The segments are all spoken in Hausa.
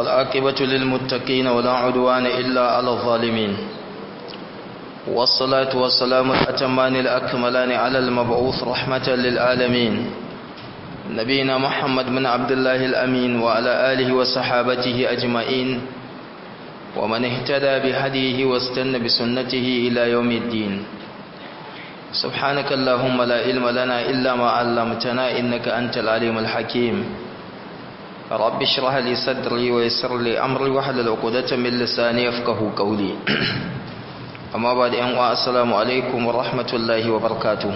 والعاقبة للمتقين ولا عدوان إلا على الظالمين والصلاة والسلام الأتمان الأكملان على المبعوث رحمة للعالمين نبينا محمد بن عبد الله الأمين وعلى آله وصحابته أجمعين ومن اهتدى بهديه واستنى بسنته إلى يوم الدين سبحانك اللهم لا علم لنا إلا ما علمتنا إنك أنت العليم الحكيم رب اشرح لي صدري ويسر لي أمري واحلل عقدة من لساني يفقه قولي أما بعد أن السلام عليكم ورحمة الله وبركاته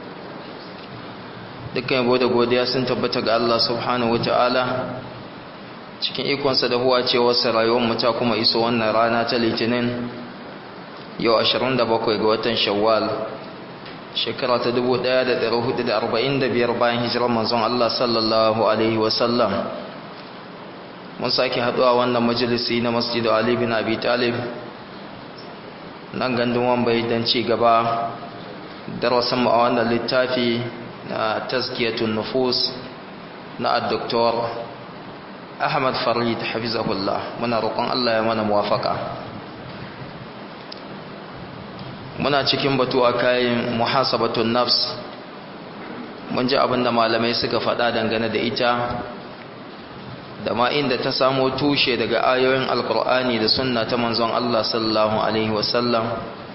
dukkan yabo da godiya sun tabbata ga Allah subhanahu wataala cikin ikonsa da huwa cewarsa rayuwar ta kuma iso wannan rana ta litinin yau 27 ga watan shawwal shekara ta 1445 bayan hijirar manzon Allah sallallahu alaihi wasallam mun sake haduwa wannan majalisi na masjidu Ali bin Abi Talib nan gandun wambai don ci gaba darasin mu a wannan littafi na tazkiyatun nufus na Dr. Ahmad Farid hafizahullah muna roƙon Allah ya mana muwafaka muna cikin batu a kayan muhasabatun nafs mun ji abinda malamai suka faɗa dangane da ita da ma inda ta samo tushe daga ayoyin alkur'ani da sunna ta manzon Allah sallallahu alaihi wasallam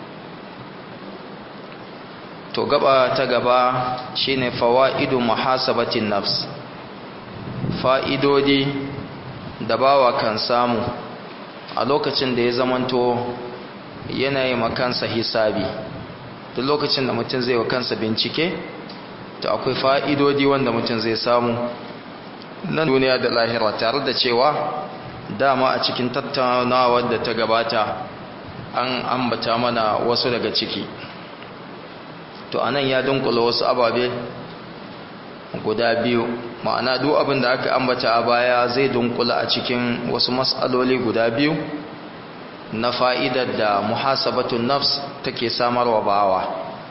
to gaba ta gaba shine fawaidu muhasabatin nafs fa'idodi da bawa kan samu a lokacin da ya zamanto yanayi makansa hisabi duk lokacin da mutum zai wa kansa bincike to akwai fa'idodi wanda mutum zai samu nan duniya da lahira tare da cewa dama a cikin tattaunawar da ta gabata an ambata mana wasu daga ciki to anan ya dunkula wasu ababe guda biyu ma'ana duk abin da aka ambata a baya zai dunkula a cikin wasu matsaloli guda biyu na fa'idar da muhasabatun nafs take samarwa bawa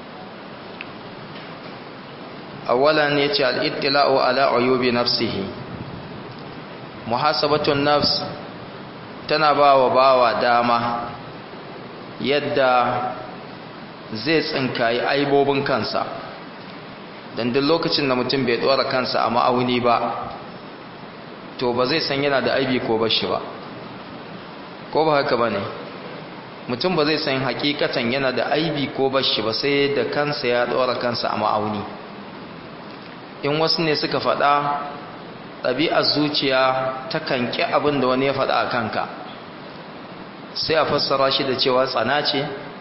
awalan ya ce al'ittila'u ala ayubi nafsihi muhasabatun nafs tana ba wa bawa dama yadda zai tsinkayi aibobin kansa don duk lokacin da mutum bai ɗora kansa a ma'auni ba to ba zai san yana da aibi ko bashi ba ko ba haka ba ne mutum ba zai san hakikatan yana da aibi ko bashi ba sai da kansa ya ɗora kansa a ma'auni in wasu ne suka faɗa ɗabi'ar zuciya ta kanki abin da wani ya faɗa a kanka sai a fassara shi da cewa tsana ce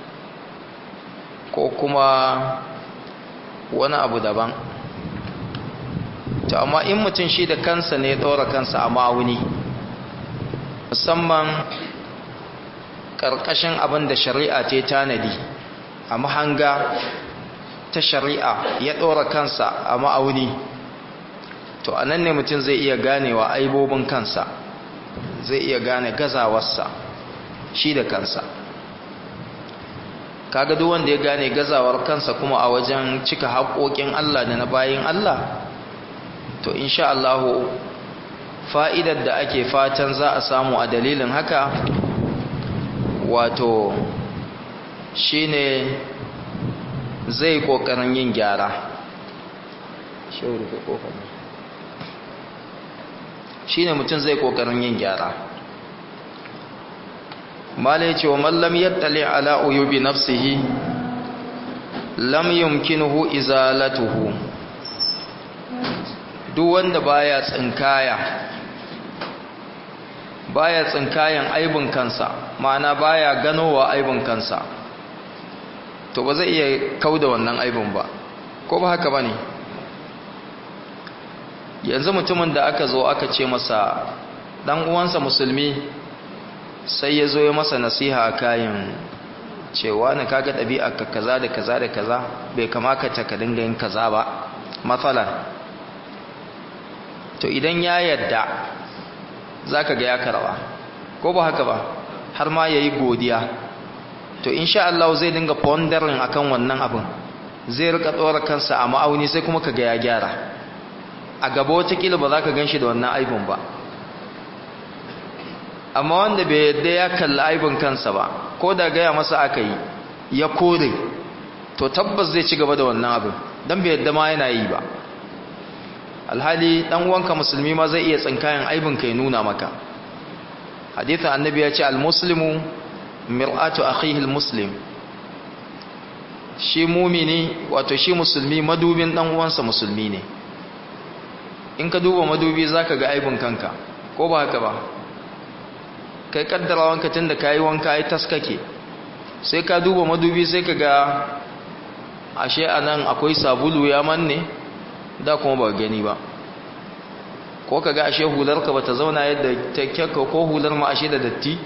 ko kuma wani abu daban to amma in mutum shi da kansa ne ya ɗora kansa a ma'auni musamman ƙarƙashin abin da shari'a ce tanadi a mahanga ta shari'a ya ɗora kansa a ma'auni to a nan ne mutum zai iya ganewa aibobin kansa zai iya gane gazawarsa shi da kansa kaga duk wanda ya gane gazawar kansa kuma a wajen cika haƙoƙin Allah da na bayin Allah to insha Allah fa'idar da ake fatan za a samu a dalilin haka wato shine zai kokarin yin gyara shine mutum zai kokarin yin gyara malai ce wa mallam yattali ala uyubi nafsihi lam yumkinuhu izalatuhu duk wanda baya tsinkaya baya tsinkayan aibin kansa ma'ana baya ganowa aibin kansa to ba zai iya kauda wannan aibin ba ko ba haka bane yanzu mutumin da aka zo aka ce masa dan uwansa musulmi sai ya zo ya masa nasiha a kayan cewa na kaga ɗabi'a ka kaza da kaza da kaza bai kamata ta ka dinga yin kaza ba matsala to idan ya yadda za ka ga ya karba ko ba haka ba har ma ya yi godiya to insha Allah zai dinga pondering akan wannan abin zai rika tsora kansa a ma'auni sai kuma ka ga ya gyara a gaba watakila ba za ka gan shi da wannan aibin ba amma wanda bai yadda ya kalli aibin kansa ba ko da gaya masa aka yi ya kore to tabbas zai ci gaba da wannan abin don bai yadda ma yana yi ba alhali dan uwanka musulmi ma zai iya tsinkayen aibin kai nuna maka hadithin annabi ya ce almuslimu mir'atu akhihi almuslim shi mumini wato shi musulmi madubin dan uwansa musulmi ne in ka duba madubi zaka ga aibin kanka ko ba haka ba kai kaddara wanka tunda kai wanka ai taskake sai ka duba madubi sai ka ga ashe anan akwai sabulu ya manne da kuma ba gani ba ko ka ga ashe hularka ba ta zauna yadda ta kyakka ko hular ma ashe da datti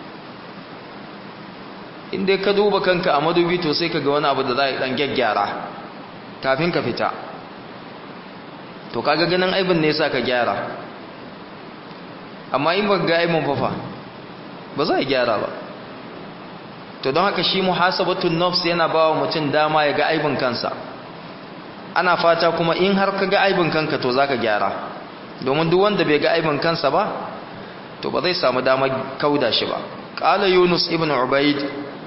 inda ka duba kanka a madubi to sai ka ga wani abu da za a yi dan gyaggyara kafin ka fita to kaga ganin aibin ne sa ka gyara amma in ba ga aibin fafa ba za a gyara ba to don haka shi muhasabatun nafs yana ba wa mutum dama ya ga aibin kansa ana fata kuma in har ka ga aibin kanka to zaka gyara domin duk wanda bai ga aibin kansa ba to ba zai samu damar kauda shi ba qala yunus ibn ubayd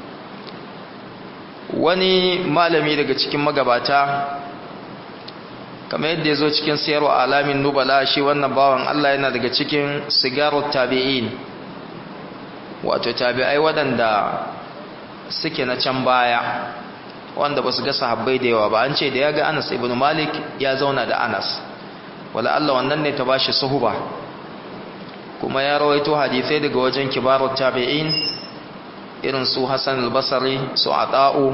wani malami daga cikin magabata kamar yadda ya zo cikin siyarwa alamin nubala shi wannan bawan Allah yana daga cikin sigarut tabi'in wato tabi'ai waɗanda suke na can baya wanda ba su ga sahabbai da yawa ba an ce da ya ga anas ibn malik ya zauna da anas wala Allah wannan ne ta ba shi suhuba kuma ya rawaito hadisai daga wajen kibarut tabi'in irin su Hassan al-Basri su Ata'u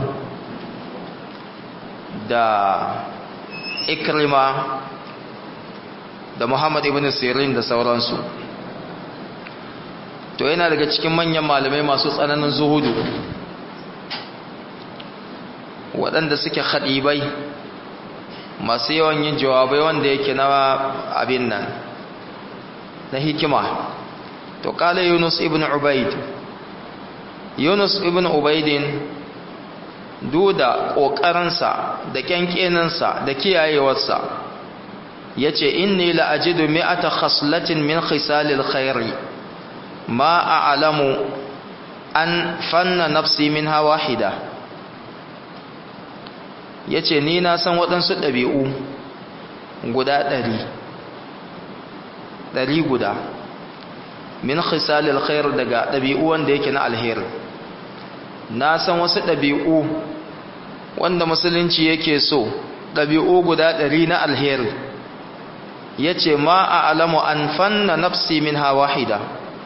da Ikrima da Muhammad ibn Sirin da sauransu to yana daga cikin manyan malamai masu tsananin zuhudu waɗanda suke khadibai masu yawan yin jawabai wanda yake na abin nan na hikima to kala Yunus ibn Ubaid Yunus ibn Ubaidin duda ƙoƙarinsa da ƙyanƙeninsa da kiyayewarsa ya ce inni la'ajidu mi'ata khaslatin min khisalil khairi ma a'lamu an fanna nafsi min wahida ya ce ni na san waɗansu ɗabi'u guda ɗari ɗari guda min khisalil khair daga ɗabi'u wanda yake na alheri na san wasu ɗabi'u wanda musulunci yake so ɗabi'u guda ɗari na alheri ya ce ma a alamu an fanna nafsi min wahida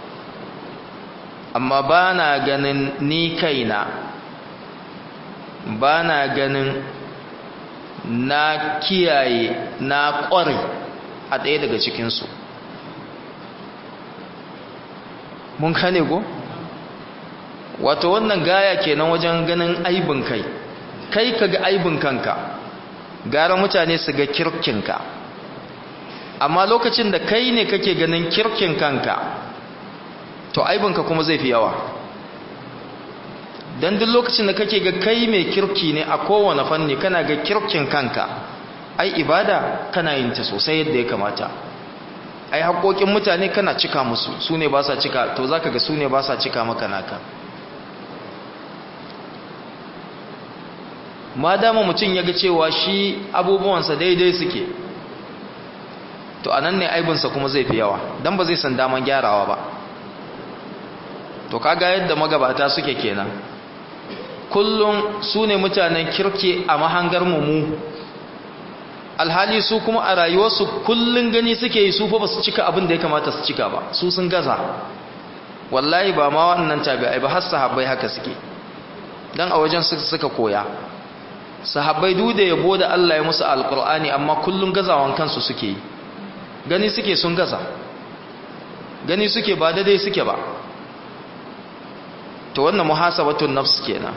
amma ba na ganin ni kaina ba na ganin na kiyaye na ƙware a ɗaya daga cikinsu mun kane go? wato wannan gaya kenan wajen ganin aibin kai kai ka ga aibin kanka gara mutane su ga kirkinka amma lokacin da kai ne kake ganin kirkin kanka to aibinka kuma zai fi yawa don duk lokacin da kake ga kai mai kirki ne a kowane fanni kana ga kirkin kanka ai ibada kana yin ta sosai yadda ya kamata ai haƙoƙin mutane kana cika musu su ne ba sa cika to za ka ga su ne ba sa cika maka naka ma dama mutum ya ga cewa shi abubuwansa daidai suke to anan ne aibinsa kuma zai fi yawa don ba zai san daman gyarawa ba to kaga yadda magabata suke kenan kullum su ne mutanen kirki a mahangar mu alhali su kuma a rayuwarsu kullum gani suke yi su fa ba su cika abin da ya kamata su cika ba su sun gaza wallahi ba ma wannan tabi'ai ba har sahabbai haka suke dan a wajen suka koya sahabbai duk da yabo da Allah ya musu alqur'ani amma kullum gazawan kansu suke yi gani suke sun gaza gani suke ba daidai suke ba to wannan muhasabatun nafs kenan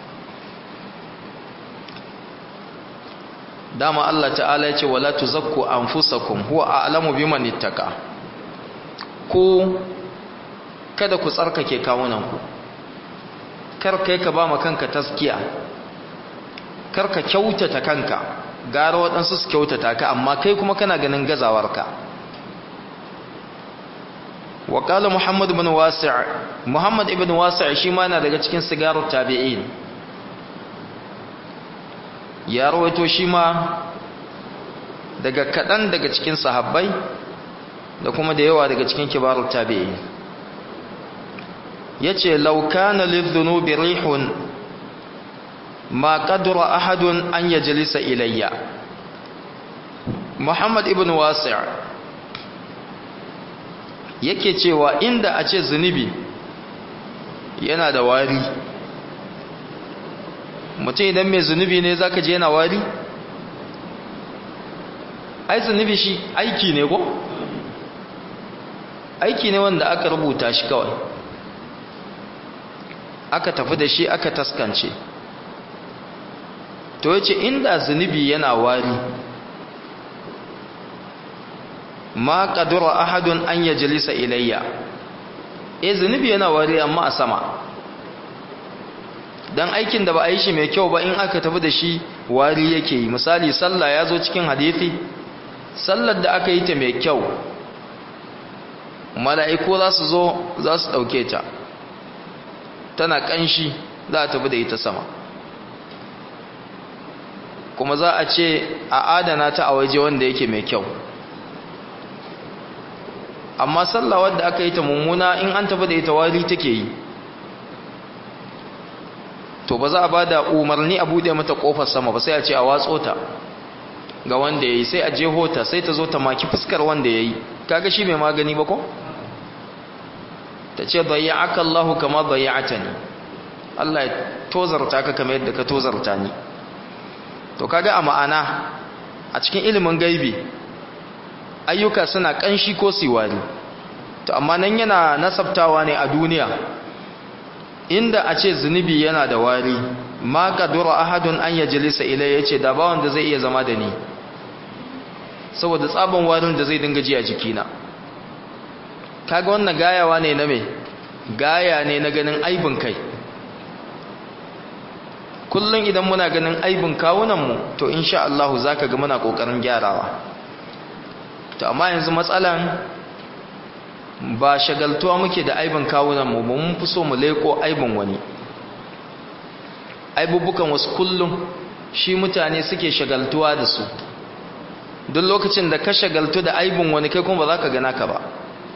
dama Allah ta'ala ya ce wala tuzakku anfusakum huwa a'lamu biman ittaka ku kada ku tsarkake kawunanku kar kai ka ba ma kanka taskiya kar ka kyautata kanka gara waɗansu su kyautata ka amma kai kuma kana ganin gazawarka wa qala muhammad ibn wasi' muhammad ibn wasi' shi ma yana daga cikin sigarut tabi'in ya rawaito shi ma daga kadan daga cikin sahabbai da kuma da yawa daga cikin kibarut tabi'in yace law kana lidh-dhunubi rihun ma qadara ahadun an yajlisa ilayya muhammad ibn wasi' yake cewa inda a ce zunubi yana da wari mutum idan mai zunubi ne zaka je yana wari ai zunubi shi aiki ne ko aiki ne wanda aka rubuta shi kawai aka tafi da shi aka taskance to yace inda zunubi yana wari ma qadara ahadun an yajlisa ilayya eh zunubi yana wari amma a sama dan aikin da ba a yi shi mai kyau ba in aka tafi da shi wari yake yi misali sallah ya zo cikin hadisi sallar da aka yi ta mai kyau mala'iku za su zo za su ɗauke ta tana ƙanshi za a tafi da ita sama kuma za a ce a adana ta a waje wanda yake mai kyau amma sallah wadda aka yi ta mummuna in an tafi da ita wari take yi to ba za a ba da umarni a buɗe mata ƙofar sama ba sai a ce a watso ta ga wanda ya yi sai a jeho ta sai ta zo ta maki fuskar wanda ya yi kaga shi mai magani ba ko? ta ce bayyaka Allahu kama bayyata ni Allah ya tozarta ka kamar yadda ka tozarta ni to kaga a ma'ana a cikin ilimin gaibi ayyuka suna kanshi ko siwari to amma nan yana nasabtawa ne a duniya inda a ce zunubi yana da wari ma kadura ahadun an yajlisa ilai yace da ba wanda zai iya zama da ni saboda tsaban warin da zai dinga ji a jikina kaga wannan gayawa ne na me gaya ne na ganin aibin kai kullum idan muna ganin aibin kawunanmu to insha Allah zaka ga muna kokarin gyarawa to amma yanzu matsalan ba shagaltuwa muke da aibin kawunanmu ba mun fi so mu leko aibin wani aibubukan wasu kullum shi mutane suke shagaltuwa da su duk lokacin da ka shagaltu da aibin wani kai kuma ba za ka gana ka ba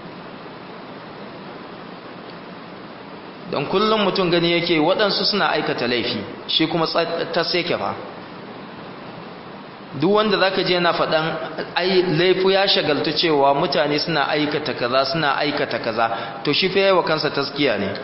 don kullum mutum gani yake waɗansu suna aikata laifi shi kuma ta seke ba duk wanda za ka je na faɗan laifu ya shagaltu cewa mutane suna aikata kaza suna aikata kaza to shi fa yawa kansa taskiya ne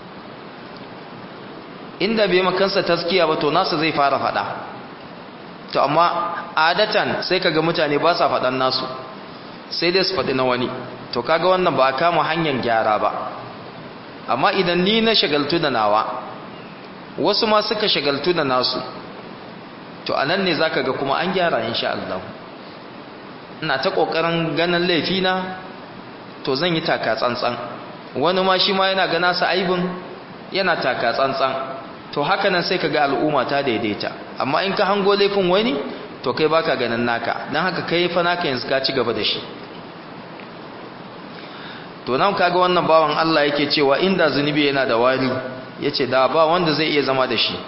inda bai makansa taskiya ba to nasa zai fara faɗa to amma adatan sai kaga mutane ba sa faɗan nasu sai dai su faɗi na wani to kaga wannan ba kama hanyar gyara ba amma idan ni na shagaltu da nawa wasu ma suka shagaltu da nasu to anan ne zaka ga kuma an gyara insha Allah ina ta kokarin ganin laifina to zan yi taka tsantsan wani ma shi ma yana gana sa aibin yana taka tsantsan to haka nan sai kaga al'umma ta daidaita amma in ka hango laifin wani to kai baka ganin naka dan haka kai fa naka yanzu ka ci gaba da shi to nan kaga wannan bawan Allah yake cewa inda zunubi yana da wari yace da ba wanda zai iya zama da shi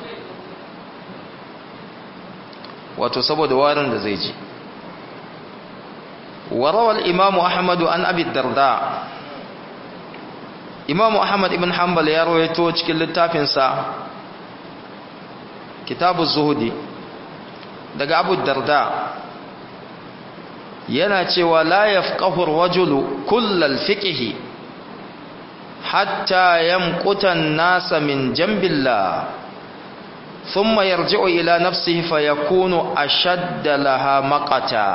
wato saboda warin da zai ji وروى الإمام أحمد عن أبي الدرداء إمام أحمد بن حنبل يروي توجك للتافنسا كتاب الزهد دقى أبو الدرداء yana cewa la yafqahu ar-rajulu kullal fiqhi hatta yamquta an-nasa min jambillah thumma yarji'u ila nafsihi fayakunu ashadda laha maqata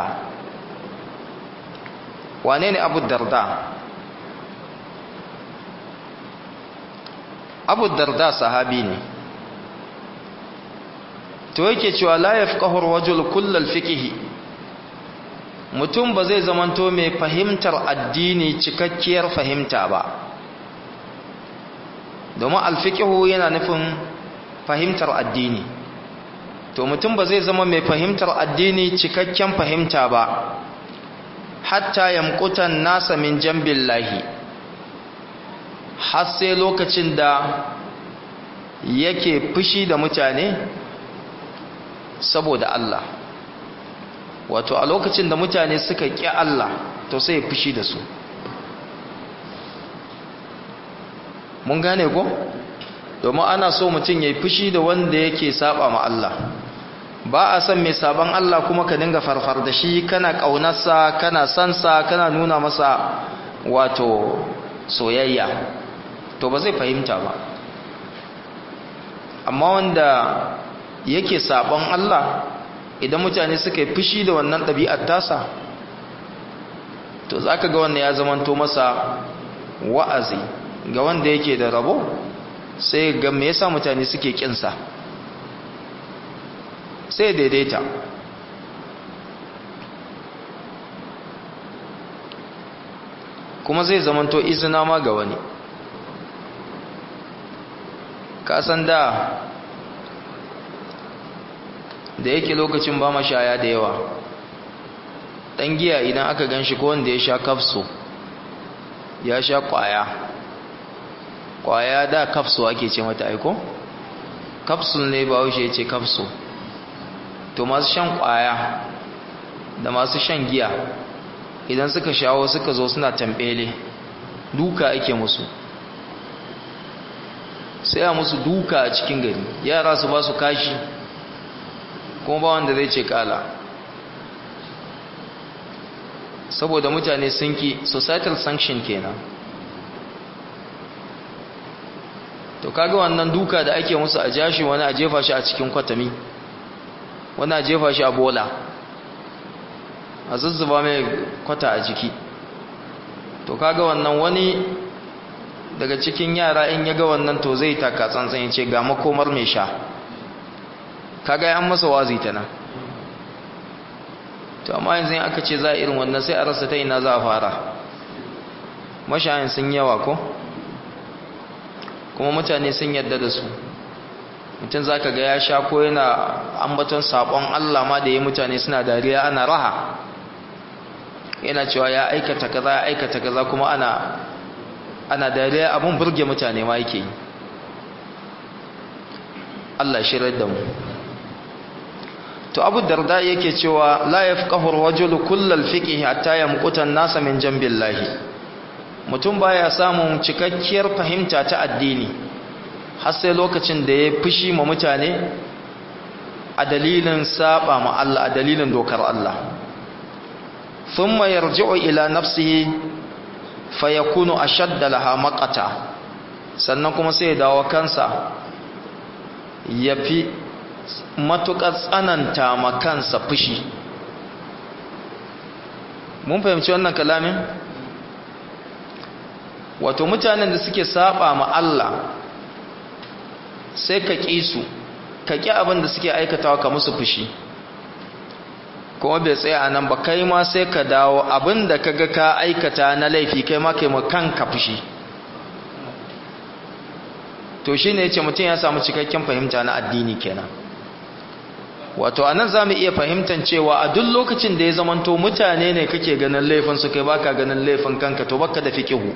wane ne Abu Darda Abu Darda sahabi ne to yake cewa la yafqahu ar-rajulu kullal fiqhi mutum ba zai zamanto mai fahimtar addini cikakkiyar fahimta ba domin alfikihu yana nufin fahimtar addini to mutum ba zai zama mai fahimtar addini cikakken fahimta ba hatta yamqutan nasa min jambillahi har sai lokacin da yake fushi da mutane saboda Allah wato a lokacin da mutane suka ƙi Allah to sai ya fushi da su mun gane ko domin ana so mutum ya yi fushi da wanda yake saba ma Allah ba a san mai saban Allah kuma ka dinga farfar da shi kana ƙaunarsa kana sansa kana nuna masa wato soyayya to ba zai fahimta ba amma wanda yake saban Allah idan mutane suka yi fushi da wannan ɗabi'ar tasa to za ka ga wannan ya zamanto masa wa'azi ga wanda yake da rabo sai ga me yasa mutane suke kinsa sai daidaita kuma zai zamanto izina ma ga wani kasan da da yake lokacin ba mashaya da yawa ɗan giya idan aka gan shi ko wanda ya sha kafso ya sha ƙwaya ƙwaya da kafso ake ce mata aiko kafsul ne ba wuce ce kafso to masu shan ƙwaya da masu shan giya idan suka shawo suka zo suna tambele duka ake musu sai a musu duka a cikin gari yara su ba su kashi kuma ba wanda zai ce kala saboda mutane sun ki societal sanction kenan to kaga wannan duka da ake musu a jashi wani a jefa shi a cikin kwatami wani a jefa shi a bola a zuzzuba mai kwata a jiki to kaga wannan wani daga cikin yara in ya ga wannan to zai taka tsantsan ya ce ga makomar mai sha kaga an masa wazi ta nan to amma yanzu in aka ce za a irin wannan sai a rasa ta ina za a fara mashayin sun yawa ko kuma mutane sun yadda da su mutum za ka ga ya sha ko yana ambaton saƙon Allah ma da ya mutane suna dariya ana raha yana cewa ya aikata kaza ya aikata kaza kuma ana ana dariya abun burge mutane ma yake yi Allah shirar da mu to abu darda yake cewa la yafqahu ar-rajulu kullal fiqh hatta yamquta an-nasa min jambillahi mutum baya samun cikakkiyar fahimta ta addini har sai lokacin da ya fushi ma mutane a dalilin saba ma Allah a dalilin dokar Allah thumma yarji'u ila nafsihi fayakunu ashadda laha maqata sannan kuma sai ya dawo kansa yafi matuƙar tsananta ma kansa fushi mun fahimci wannan kalamin wato mutanen da suke saba ma Allah sai ka ƙi su ka ƙi abin da suke aikatawa ka musu fushi kuma bai tsaya a nan ba kai ma sai ka dawo abin da ka ga ka aikata na laifi kai ma kai ma kanka fushi to shi ne ya ce mutum ya samu cikakken fahimta na addini kenan wato anan za mu iya fahimtar cewa a duk lokacin da ya zamanto mutane ne kake ganin laifin su kai baka ganin laifin kanka to baka da fiqihu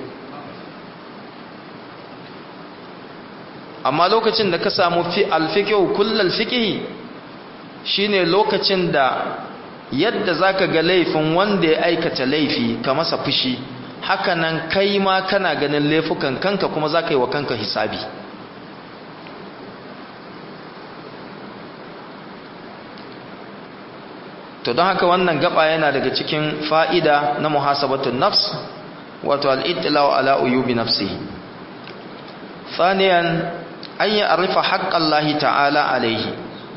amma lokacin da ka samu fi alfiqihu kullal fiqhi shine lokacin da yadda zaka ga laifin wanda ya aikata laifi ka masa fushi hakanan kai ma kana ganin laifukan kanka kuma zaka yi wa kanka hisabi to don haka wannan gaba yana daga cikin fa'ida na muhasabatun nafs wato al'ittilawa ala uyubi nafsihi thaniyan an yi arifa haƙƙan lahi ta'ala alaihi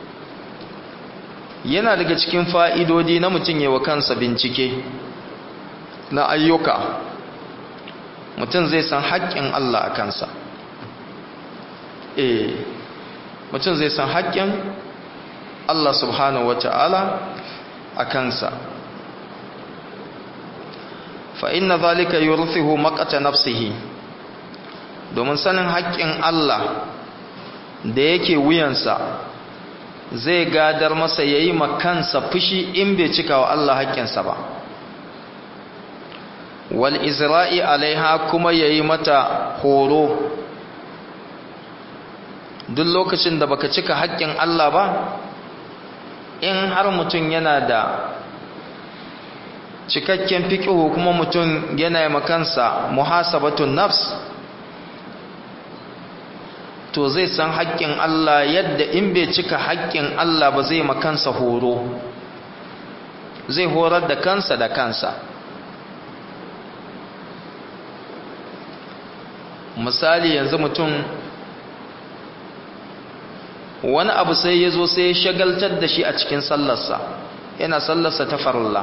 yana daga cikin fa'idodi na mutum yi wa kansa bincike na ayyuka mutum zai san haƙƙin Allah a kansa eh mutum zai san haƙƙin Allah subhanahu wa ta'ala a kansa fa inna zalika yurthihu maqata nafsihi domin sanin haƙƙin Allah da yake wuyansa zai gadar masa yayi makansa fushi in bai cika wa Allah haƙƙinsa ba wal izra'i alaiha kuma yayi mata horo duk lokacin da baka cika haƙƙin Allah ba in har mutum yana da cikakken fiƙihu kuma mutum yana yi makansa muhasabatun nafs to zai san haƙƙin Allah yadda in bai cika haƙƙin Allah ba zai makansa horo zai horar da kansa da kansa misali yanzu mutum wani abu sai ya zo sai ya shagaltar da shi a cikin sallarsa yana sallarsa ta farilla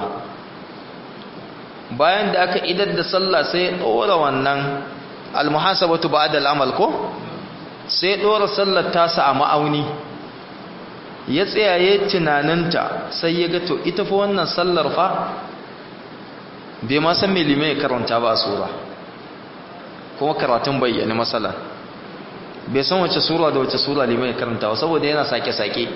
bayan da aka idar da sallah sai ya ɗora wannan almuhasabatu ba'da al'amal ko sai ya ɗora sallar tasa a ma'auni ya tsayaye tunaninta sai ya ga to ita fa wannan sallar fa bai ma san milimai karanta ba a sura kuma karatun bayyana matsala bai san wace sura da wace sura limai karanta ba saboda yana sake-sake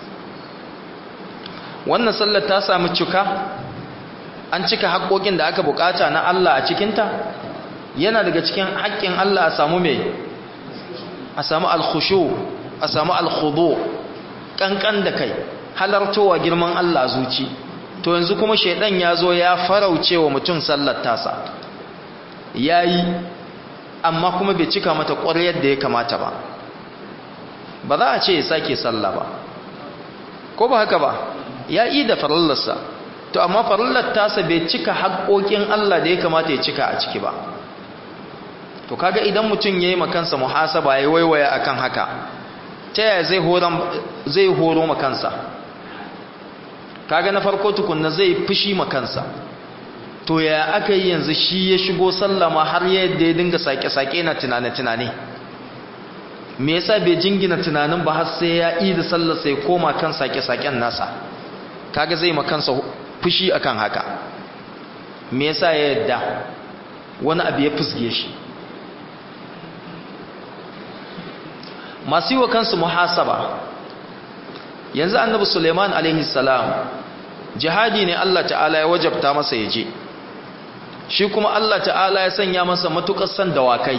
wannan sallar ta sami cika an cika haƙoƙin da aka bukata na Allah a cikinta yana daga cikin haƙƙin Allah a samu mai a samu alkhushu a samu alkhudu kankan da kai halartowa girman Allah zuci to yanzu kuma shaidan ya zo ya farauce wa mutum sallar tasa yayi amma kuma bai cika mata ƙwaryar da ya kamata ba ba za a ce ya sake sallah ba ko ba haka ba ya yi da farallarsa to amma farallar tasa bai cika haƙoƙin Allah da ya kamata ya cika a ciki ba to kaga idan mutum ya yi makansa muhasaba ya waiwaya akan haka ta yaya zai horo makansa kaga na farko tukunna zai fushi makansa to ya aka yi yanzu shi ya shigo sallama har yadda ya dinga sake-sake na tunane-tunane me yasa bai jingina tunanin ba har sai ya yi da sallar sai koma kan sake-saken nasa kaga zai makansa fushi akan haka me yasa ya yadda wani abu ya fusge shi masu yi wa kansu muhasaba yanzu annabi suleiman alaihi salam jihadi ne Allah ta'ala ya wajabta masa ya je shi kuma Allah ta'ala ya sanya masa matukar san dawakai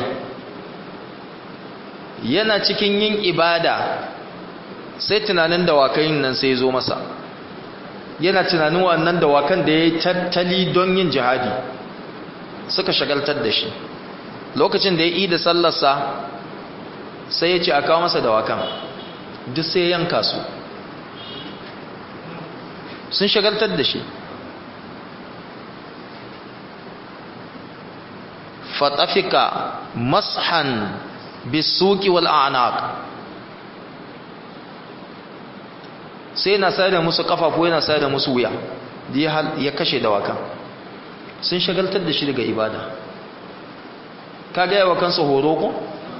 yana cikin yin ibada sai tunanin dawakai nan sai zo masa yana tunanin wannan dawakan da ya yi tattali don yin jihadi suka shagaltar da shi lokacin da ya yi da sallarsa sai ya ce a kawo masa dawakan duk sai yanka su sun shagaltar da shi fatafika mashan bisuki wal a'naq sai na sayar da musu kafafu yana sayar da musu wuya ya kashe dawakan sun shagaltar da shi daga ibada ka gaya wa kansa horo ko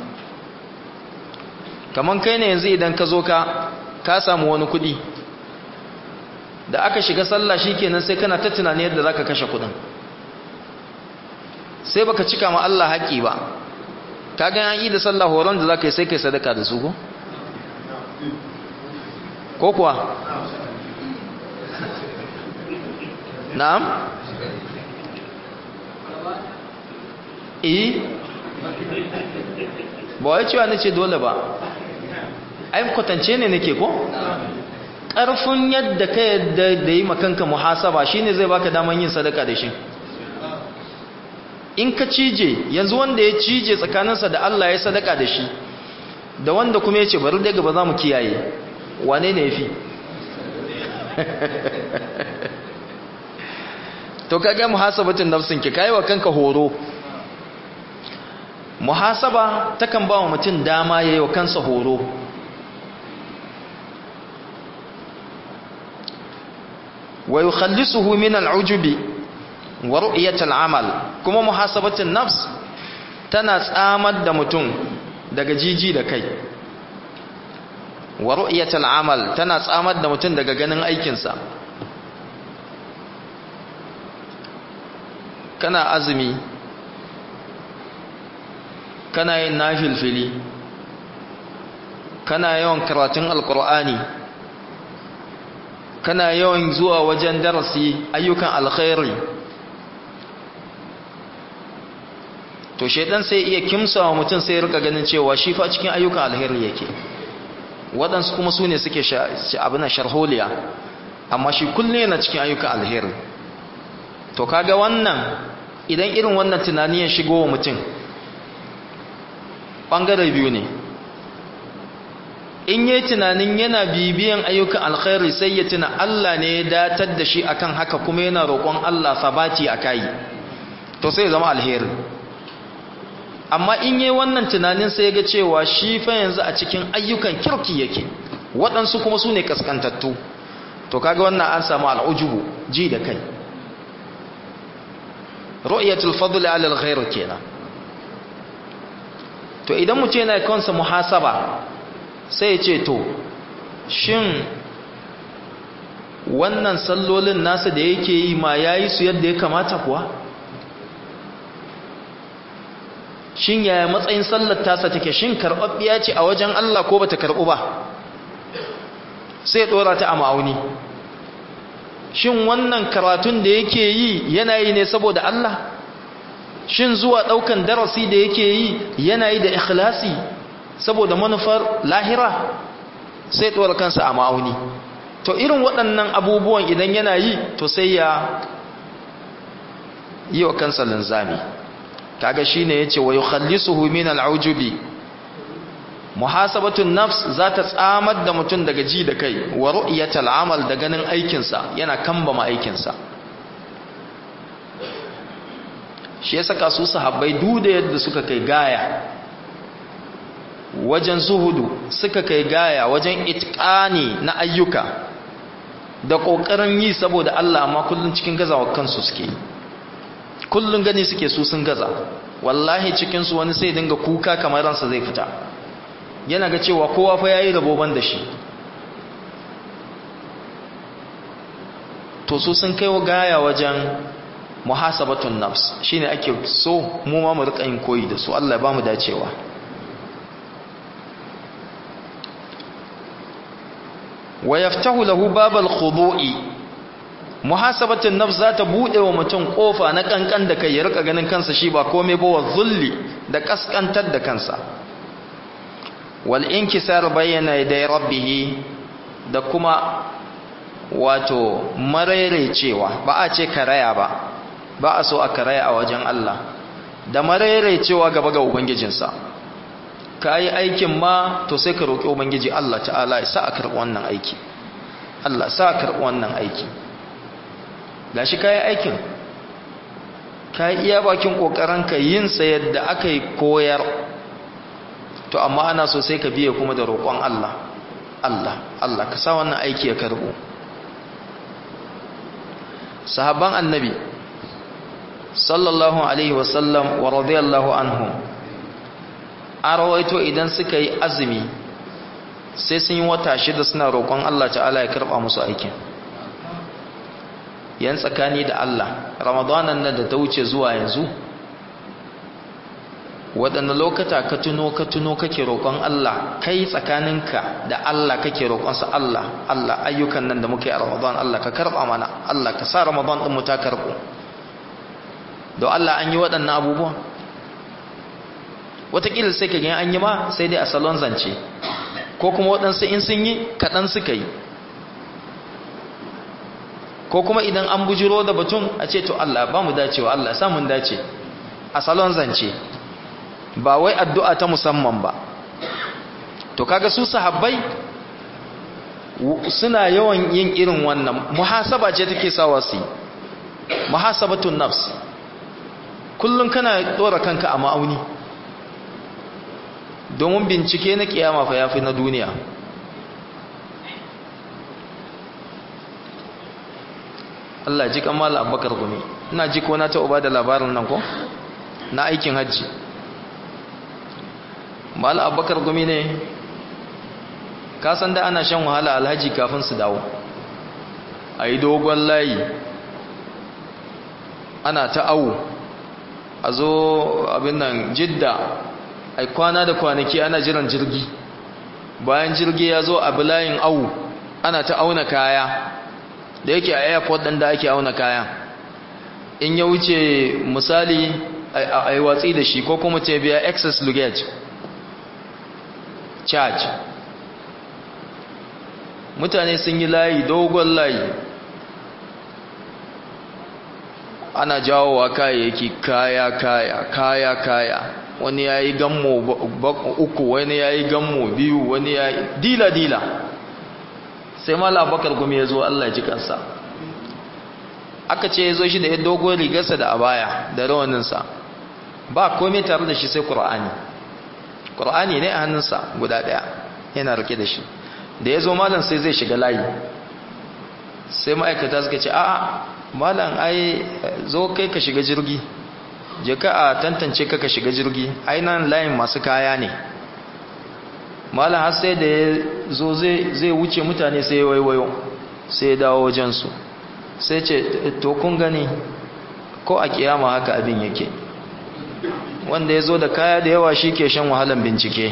kaman kai ne yanzu idan ka zo ka ka samu wani kudi da aka shiga sallah shikenan sai kana ta tunani yadda zaka kashe kudin sai baka cika ma Allah haƙi ba kaga an yi da sallah horon da zaka yi sai kai sadaka da su ko ko kuwa na'am eh ba wai cewa nace dole ba ai kwatance ne nake ko ƙarfin yadda ka yadda da yi makanka muhasaba shine zai baka daman yin sadaka da shi in ka cije yanzu wanda ya cije tsakaninsa da Allah ya sadaka da shi da wanda kuma ya ce bari daga ba za mu kiyaye wane ne ya fi to kaga muhasabatin nafsin ki kai wa kanka horo muhasaba takan ba wa mutum dama yayi wa kansa horo wa yukhallisuhu min al'ujubi wa ru'yatil amal kuma muhasabatin nafs tana tsamar da mutum daga jiji da kai wa ru'yatil amal tana tsamar da mutum daga ganin aikinsa kana azumi kana yin nafilfili kana yawan karatun alkur'ani kana yawan zuwa wajen darasi ayyukan alkhairi to shaidan sai iya kimsawa mutum sai rika ganin cewa shi fa cikin ayyukan alheri yake waɗansu kuma su ne suke abin sharholiya amma shi kullum yana cikin ayyukan alheri to kaga wannan idan irin wannan tunani ya shigo wa mutum ɓangare biyu ne in yi tunanin yana bibiyan ayyukan alkhairi sai ya tuna Allah ne ya datar da shi akan haka kuma yana roƙon Allah sabati a kai to sai ya zama alheri amma in yi wannan tunanin sai ga cewa shi fa yanzu a cikin ayyukan kirki yake waɗansu kuma su ne kaskantattu to kaga wannan an samu al'ujubu ji da kai ru'yatul fadl ala al-ghayr kenan to idan mutum yana kansa muhasaba sai ya ce to shin wannan sallolin nasa da yake yi ma yayi su yadda ya kamata kuwa shin yaya matsayin sallar tasa take shin karɓaɓɓiya ce a wajen Allah ko bata karɓu ba sai ya ɗora ta a ma'auni shin wannan karatun da yake yi yana yi ne saboda Allah shin zuwa ɗaukan darasi da yake yi yana yi da ikhlasi saboda manufar lahira sai ɗora kansa a ma'auni to irin waɗannan abubuwan idan yana yi to sai ya yi wa kansa linzami kaga shine yace wa yukhallisuhu min al'ujubi muhasabatun nafs zata tsamar da mutum daga ji da kai wa ru'yatal amal da ganin aikin sa yana kambama aikin sa shi yasa kasu sahabbai duda yadda suka kai gaya wajen zuhudu suka kai gaya wajen itqani na ayyuka da kokarin yi saboda Allah amma kullun cikin gazawa kansu suke yi kullun gani suke su sun gaza wallahi cikinsu wani sai dinga kuka kamar ransa zai fita yana ga cewa kowa fa yayi raboban da shi to su sun kai gaya wajen muhasabatun nafs shine ake so mu ma mu rika yin koyi da su Allah ya bamu dacewa wa yaftahu lahu babal khudu'i muhasabatun nafs za ta bude wa mutum kofa na kankan da kai ya rika ganin kansa shi ba komai ba wa zulli da kaskantar da kansa wal inkisar bayyana da rabbih da kuma wato cewa ba a ce karaya ba ba a so a karaya a wajen Allah da cewa gaba ga ubangijinsa ka yi aikin ma to sai ka roƙi ubangiji Allah ta'ala ya sa a karɓi wannan aiki Allah sa a karɓi wannan aiki gashi kayi aikin ka iya bakin ƙoƙarinka yin sa yadda aka yi koyar to amma ana so sai ka biye kuma da roƙon Allah Allah Allah ka sa wannan aiki ya karɓo sahabban annabi sallallahu alaihi wasallam wa radiyallahu anhum an rawaito idan suka yi azumi sai sun yi wata shida suna roƙon Allah ta'ala ya karɓa musu aikin yan tsakani da Allah ramadanan nan da ta wuce zuwa yanzu waɗanda lokata ka tuno ka tuno kake roƙon Allah kai tsakaninka da Allah kake roƙonsa Allah Allah ayyukan nan da muke a ramadan Allah ka karɓa mana Allah ka sa ramadan ɗin mu ta karɓo don Allah an yi waɗannan abubuwan wataƙila sai ka gani an yi ma sai dai a salon zance ko kuma waɗansu in sun yi kaɗan suka yi ko kuma idan an bujiro da batun a ce to Allah ba mu dacewa Allah samun dace a salon zance ba wai addu'a ta musamman ba to kaga su sahabbai suna yawan yin irin wannan muhasaba ce take sawa su muhasabatun nafs kullum kana dora kanka a ma'auni domin bincike na kiyama fa yafi na duniya Allah ji kan mala abubakar gumi ina ji ko na ta uba da labarin nan ko na aikin hajji mala abubakar gumi ne ka san da ana shan wahala alhaji kafin su dawo a yi dogon layi ana ta awu a zo abin nan jidda a kwana da kwanaki ana jiran jirgi bayan jirgi ya zo a layin awu ana ta auna kaya da yake a airport ɗin da ake auna kaya in ya wuce misali a yi watsi da shi ko kuma ce biya excess luggage charge mutane sun yi layi dogon layi ana jawowa kayayyaki kaya kaya kaya kaya wani ya yi gammo uku wani ya yi gammo biyu wani ya yi dila dila sai mala abakar gumi ya zo allah ji kansa aka ce ya zo shi da ya dogon rigarsa da abaya da rawaninsa ba komai tare da shi sai ƙura'ani ƙura'ani ne a hannunsa guda ɗaya yana rike da shi da ya zo malam sai zai shiga layi sai ma'aikata suka ce a'a malam ai zo kai ka shiga jirgi je ka a tantance ka ka shiga jirgi ai nan layin masu kaya ne malam har sai da ya zo zai wuce mutane sai ya waiwayo sai ya dawo wajensu sai ce to kun gani ko a kiyama haka abin yake wanda ya zo da kaya da yawa shi ke shan wahalan bincike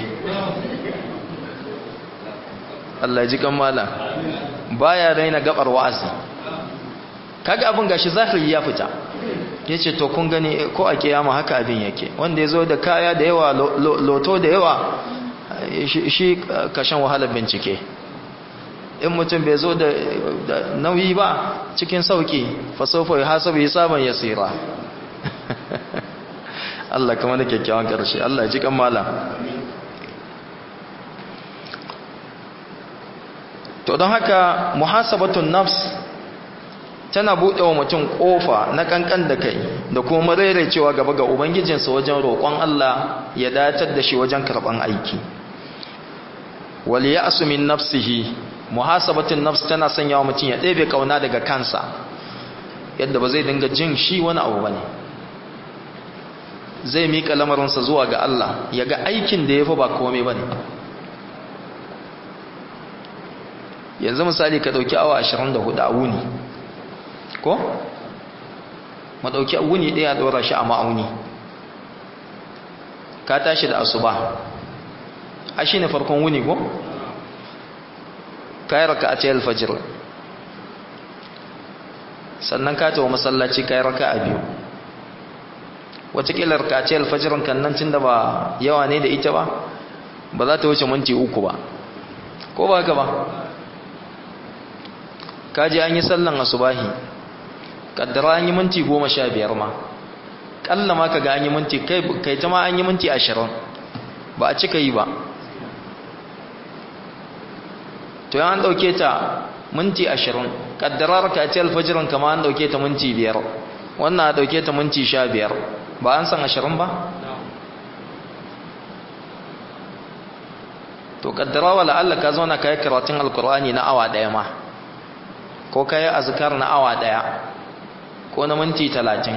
Allah ji kan malam baya raina gabar wa'azi kaga abin gashi zahiri ya fita yace to kun gani ko a kiyama haka abin yake wanda ya zo da kaya da yawa loto da yawa shi ka shan wahalar bincike in mutum bai zo da nauyi ba cikin sauki fasofa ya hasabu hisaban yasira Allah kamar da kyakkyawan karshe Allah ji kan malam to don haka muhasabatun nafs tana buɗe wa mutum ƙofa na kankan da kai da kuma cewa gaba ga ubangijinsa wajen roƙon Allah ya datar da shi wajen karɓan aiki wal ya'su min nafsihi muhasabatun nafs tana sanya wa mutum ya ɗebe kauna daga kansa yadda ba zai dinga jin shi wani abu bane zai mika lamarinsa zuwa ga Allah ya ga aikin da ya fi ba komai bane yanzu misali ka ɗauki awa 24 a wuni ko? ma ɗauki wuni ɗaya ɗora shi a ma'auni ka tashi da asuba a shi ne farkon wuni ko? ka yi raka a ce alfajir sannan ka tawa masallaci ka yi raka a biyu watakila raka a ce alfajirin kan nan tun da ba yawa ne da ita ba ba za ta wuce minti uku ba ko ba haka ba kaji an yi sallan asubahi kaddara an yi minti goma sha biyar ma ƙalla ma ka ga an yi minti kai ta ma an yi minti ashirin ba a cika yi ba to yan an ɗauke ta minti ashirin kaddara ka ce alfajirin kama an ɗauke ta minti biyar wannan a ɗauke ta minti sha biyar ba an san ashirin ba to kaddara wa la'alla ka zauna ka yi karatun alkur'ani na awa ɗaya ma ko ka yi azkar na awa ɗaya ko na minti talatin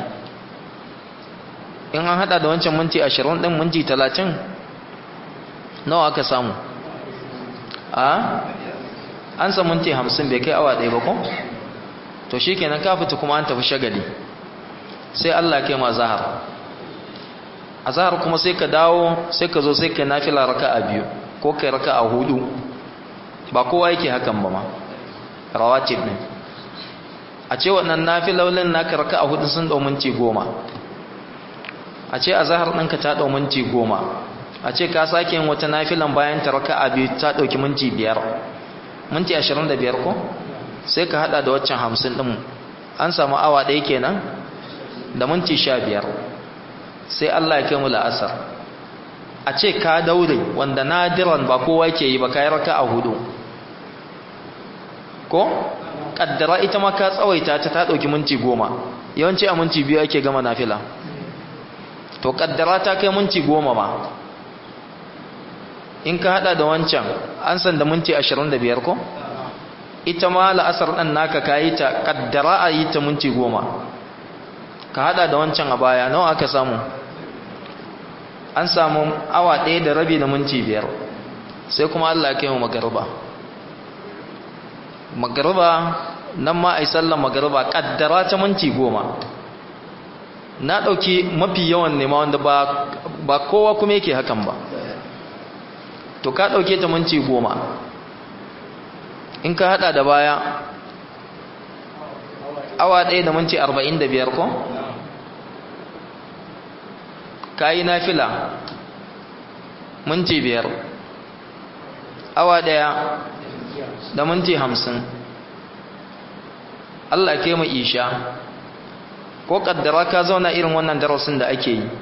in an hada da wancan minti ashirin ɗin minti talatin nawa aka samu a an sa minti hamsin bai kai awa ɗaya ba ko to shi kenan ka fita kuma an tafi shagali sai allah kai ma zahar a zahar kuma sai ka dawo sai ka zo sai ka nafila raka a biyu ko kai raka a hudu ba kowa yake hakan ba ma rawatib ne a ce waɗannan nafilolin naka raka a hudu sun ɗau minti goma a ce a zahar ɗinka ta ɗau minti goma a ce ka sake yin wata nafilan bayan ta raka a biyu ta ɗauki minti biyar minti ashirin da biyar ko sai ka haɗa da waccan hamsin ɗin an samu awa ɗaya kenan da minti sha biyar sai Allah ya kai mu la'asar a ce ka daure wanda nadiran ba kowa ke yi ba ka yi raka a hudu ko kaddara ita ma ka tsawaita ta ta dauki minti goma yawanci a minti biyu ake gama nafila to kaddara ta kai minti goma ma in ka hada da wancan an san da minti 25 ko ita ma la'asar ɗan naka ka yi ta kaddara a yi ta minti goma ka hada da wancan a baya nawa aka samu an samu awa ɗaya da rabi da minti biyar sai kuma Allah ya kai mu magarba magarba nan ma ai sallar magarba kaddara ta minti goma na ɗauki mafi yawan nema wanda ba, ba kowa kuma yake hakan ba to ka ɗauke ta minti goma in ka hada da baya awa ɗaya da minti arba'in da biyar ko ka yi nafila minti biyar awa ɗaya da minti hamsin Allah ke mu isha ko kaddara ka zauna irin wannan darasin da ake yi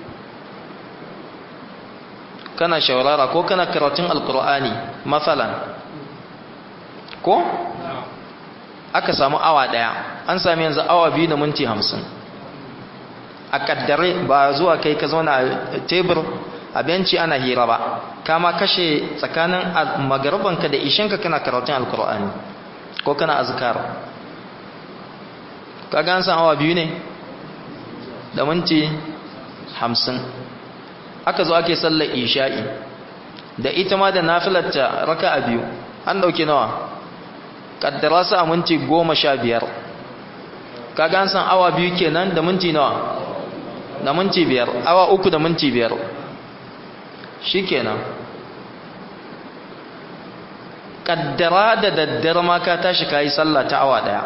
kana shaurara ko kana karatun alkur'ani matsalan ko aka samu awa daya an sami yanzu awa biyu da minti hamsin a kaddare ba zuwa kai ka zauna a tebur a benci ana hira ba kama kashe tsakanin magarbanka da ishinka kana karatun alkur'ani ko kana azkar kaga an san awa biyu ne da minti hamsin aka zo ake sallar isha'i da ita ma da nafilarta raka a biyu an dauki nawa kaddara su a minti goma sha biyar kaga an san awa biyu kenan da minti nawa da minti biyar awa uku da minti biyar shi kenan kaddara da daddare ma ka tashi ka yi sallah ta awa daya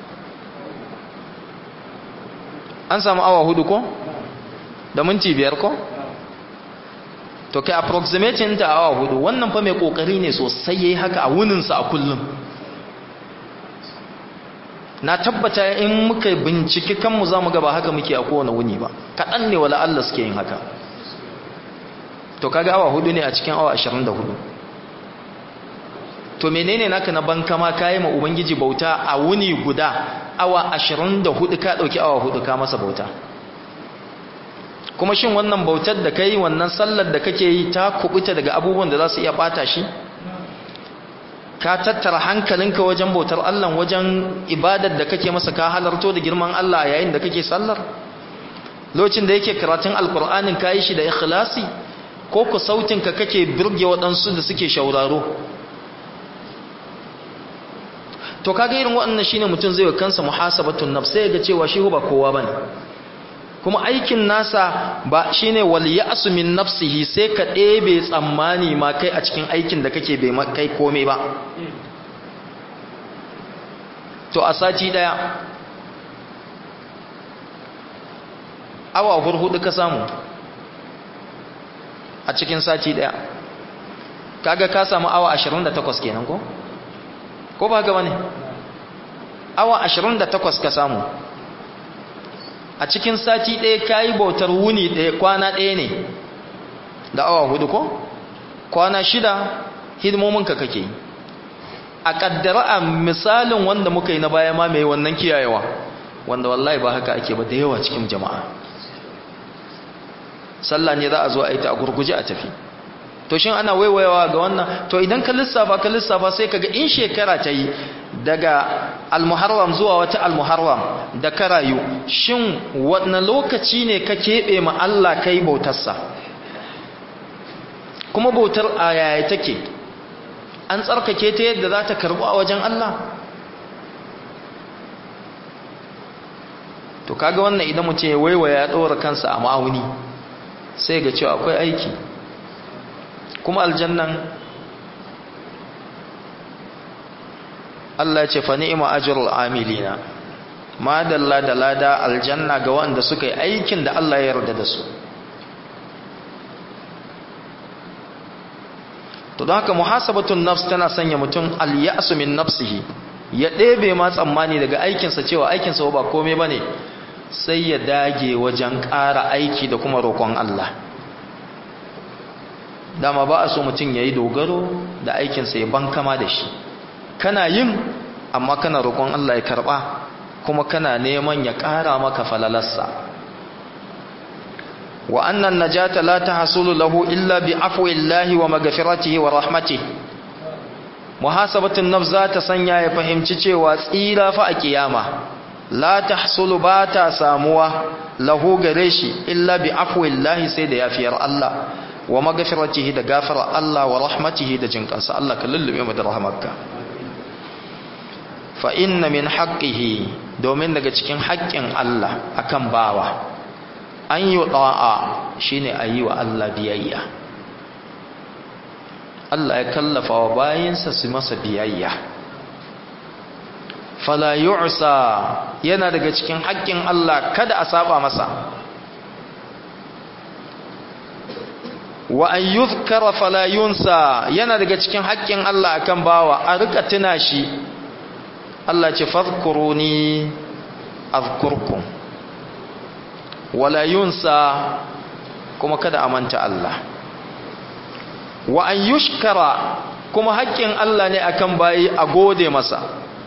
an samu awa hudu ko da minti biyar ko to kai approximating ta awa hudu wannan fa mai kokari ne sosai yayi haka a wuninsa a kullum na tabbata in muka binciki kanmu za mu ga ba haka muke a kowane wuni ba kaɗan ne wala Allah suke yin haka to kaga awa hudu ne a cikin awa 24 to menene naka na banka ma kayi ma ubangiji bauta a wuni guda awa 24 ka dauki awa hudu ka masa bauta kuma shin wannan bautar da kai wannan sallar da kake yi ta kubuta daga abubuwan da za su iya bata shi ka tattara hankalinka wajen bautar Allah wajen ibadar da kake masa ka halarto da girman Allah yayin da kake sallar lokacin da yake karatun alkur'anin ka yi shi da ikhlasi ko ku sautinka kake birge waɗansu da suke shauraro to kaga irin waɗannan shine mutum zai wa kansa muhasabatun nafs sai ga cewa shi ba kowa bane kuma aikin nasa ba shine wal ya'su min nafsihi sai ka ɗebe tsammani ma kai a cikin aikin da kake bai kai komai ba to a sati daya awa hurhudu ka samu a cikin sati daya kaga ka samu awa 28 kenan ko ko ba haka bane awa 28 ka samu a cikin sati ɗaya kayi bautar wuni ɗaya kwana ɗaya ne da awa hudu ko kwana shida hidimominka kake a ƙaddara a misalin wanda muka yi na baya ma mai wannan kiyayewa wanda wallahi ba haka ake ba da yawa cikin jama'a sallah ne za a zo a yi ta a gurguje a tafi to shin ana waiwayawa ga wannan to idan ka lissafa ka lissafa sai kaga in shekara ta yi daga almuharram zuwa wata almuharram da ka rayu shin wanne lokaci ne ka keɓe ma Allah kai bautarsa kuma bautar a yaya take an tsarkake ta yadda za ta karɓu a wajen Allah to kaga wannan idan mutum ya waiwaya ya ɗora kansa a ma'auni sai ga cewa akwai aiki kuma aljannan Allah ce fa ni'ma ajrul amilina ma dalla da lada aljanna ga wanda suka yi aikin da Allah ya yarda da su to don haka muhasabatun nafs tana sanya mutum al-ya'su min nafsihi ya ɗebe ma tsammani daga aikinsa cewa aikinsa ba komai bane sai ya dage wajen ƙara aiki da kuma roƙon Allah dama ba a so mutum ya yi dogaro da aikinsa ya bankama da shi kana yin amma kana roƙon Allah ya karɓa kuma kana neman ya ƙara maka falalarsa wa annan najata la tahsulu lahu illa bi afwillahi wa maghfiratihi wa rahmatihi muhasabatun nafs za ta sanya ya fahimci cewa tsira fa a kiyama la tahsulu ba ta samuwa lahu gare shi illa bi afwillahi sai da yafiyar Allah wa magfiratihi da gafara Allah wa rahmatihi da jinkansa Allah ka lullube mu da rahmarka fa inna min haqqihi domin daga cikin haƙƙin Allah akan bawa an yi da'a shine ayi wa Allah biyayya Allah ya kallafa wa bayinsa su masa biyayya fala yu'sa yana daga cikin haƙƙin Allah kada a saba masa wa an yuzkara fala yunsa yana daga cikin haƙƙin Allah akan bawa a rika tuna shi Allah ce fadhkuruni azkurkum wala yunsa kuma kada a manta Allah wa an yushkara kuma haƙƙin Allah ne akan bayi a gode masa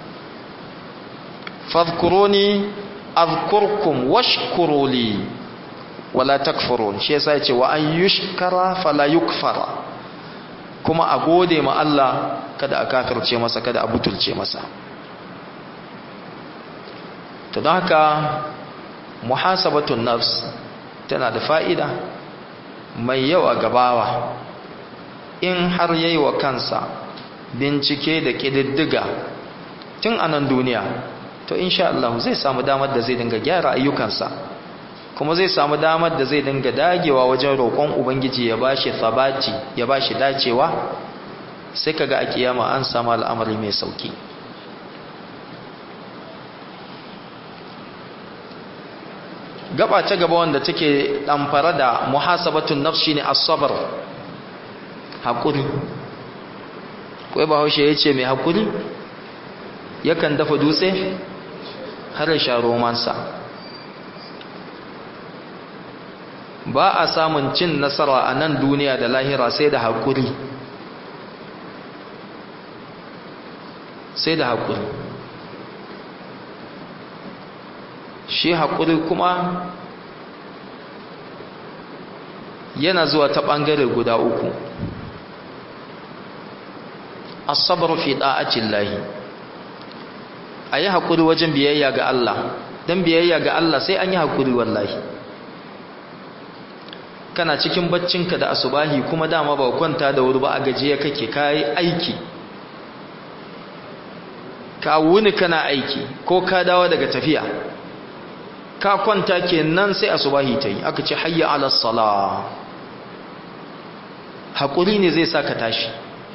fadhkuruni azkurkum washkuruli wala takfurun shi yasa yace wa an yushkara fala yukfara kuma a gode ma Allah kada a kafirce masa kada a butulce masa to don haka muhasabatun nafs tana da fa'ida mai yawa gabawa in har yayi wa kansa bincike da ƙididdiga tun a nan duniya to insha Allah zai samu damar da zai dinga gyara ayyukansa kuma zai samu damar da zai dinga dagewa wajen roƙon ubangiji ya bashi sabati ya bashi dacewa sai kaga a kiyama an samu al'amari mai sauki gaba ta gaba wanda take damfara da muhasabatun nafs shine as-sabr hakuri kai bahaushe yace mai hakuri yakan dafa dutse har ya sha romansa ba a samun cin nasara a nan duniya da lahira sai da hakuri sai da hakuri shi haƙuri kuma yana zuwa ta ɓangare guda uku asabar fi ɗa'acin lahi a yi haƙuri wajen biyayya ga Allah don biyayya ga Allah sai an yi haƙuri wallahi kana cikin baccinka da asubahi kuma dama ba kwanta da wuri ba a gajiya kake kayi aiki ka wuni kana aiki ko ka dawo daga tafiya ka kwanta kenan sai asubahi ta yi aka ce hayya ala sala haƙuri ne zai sa ka tashi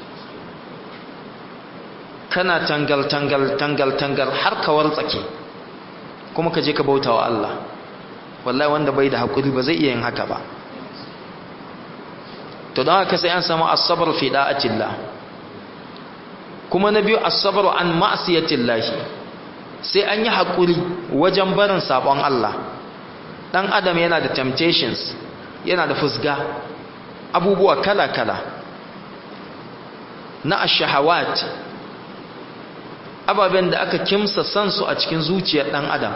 kana tangal tangal tangal tangal har ka wartsake kuma ka je ka bauta wa Allah wallahi wanda bai da haƙuri ba zai iya yin haka ba to don haka sai an samu asabar fi da'atillah kuma na biyu asabar an ma'asiyatillahi sai an yi haƙuri wajen barin sabon Allah ɗan adam yana da temptations yana da fusga abubuwa kala-kala na ashahawat ababen da aka kimsa sansu a cikin zuciyar ɗan adam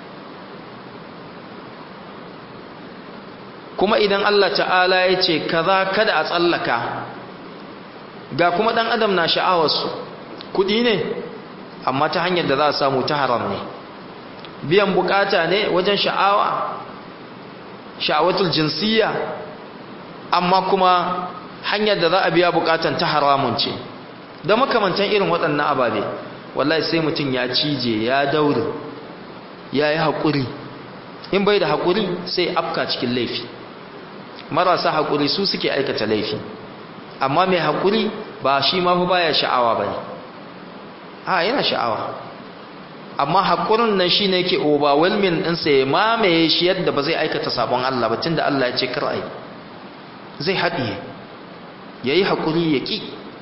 kuma idan Allah ta'ala ya ce kaza kada a tsallaka ga kuma ɗan adam na sha'awarsu kuɗi ne amma ta hanyar da za a samu ta haram ne biyan bukata ne wajen sha'awa sha'awatul jinsiyya amma kuma hanyar da za a biya bukatan ta haramun ce da makamantan irin waɗannan ababe wallahi sai mutum ya cije ya daure ya yi haƙuri in bai da haƙuri sai afka cikin laifi marasa haƙuri su suke aikata laifi amma mai haƙuri ba shi ma fa baya sha'awa ba ne a yana sha'awa amma haƙurin nan shi ne ke overwhelming ɗinsa ya mamaye shi yadda ba zai aikata sabon Allah ba tun da Allah ya ce kar'ai zai haɗiye ya yi haƙuri ya ƙi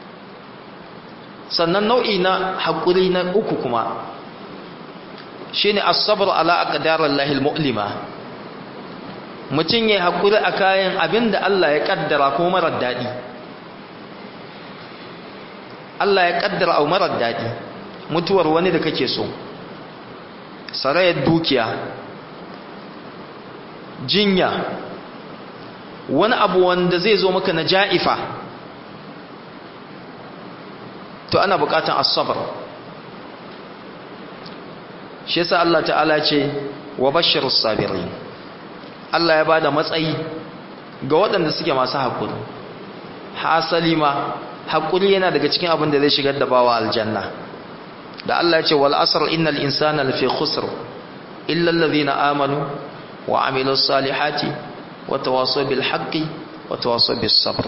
sannan nau'i na haƙuri na uku kuma shi ne asabar ala a ƙadarar lahil mu'lima mutum ya yi haƙuri a kayan abin da Allah ya ƙaddara ko marar daɗi Allah ya ƙaddara a marar daɗi mutuwar wani da kake so sarayar dukiya jinya wani abu wanda zai zo maka na ja'ifa to ana bukatan asabar shi yasa Allah ta'ala ce wa bashirus sabirin Allah ya bada matsayi ga waɗanda suke masu haƙuri hasali ma haƙuri yana daga cikin abin da zai shigar da bawa aljanna da Allah ya ce wal asr innal insana lafi khusr illa alladhina amanu wa amilus salihati wa tawasaw bil haqqi wa tawasaw bis sabr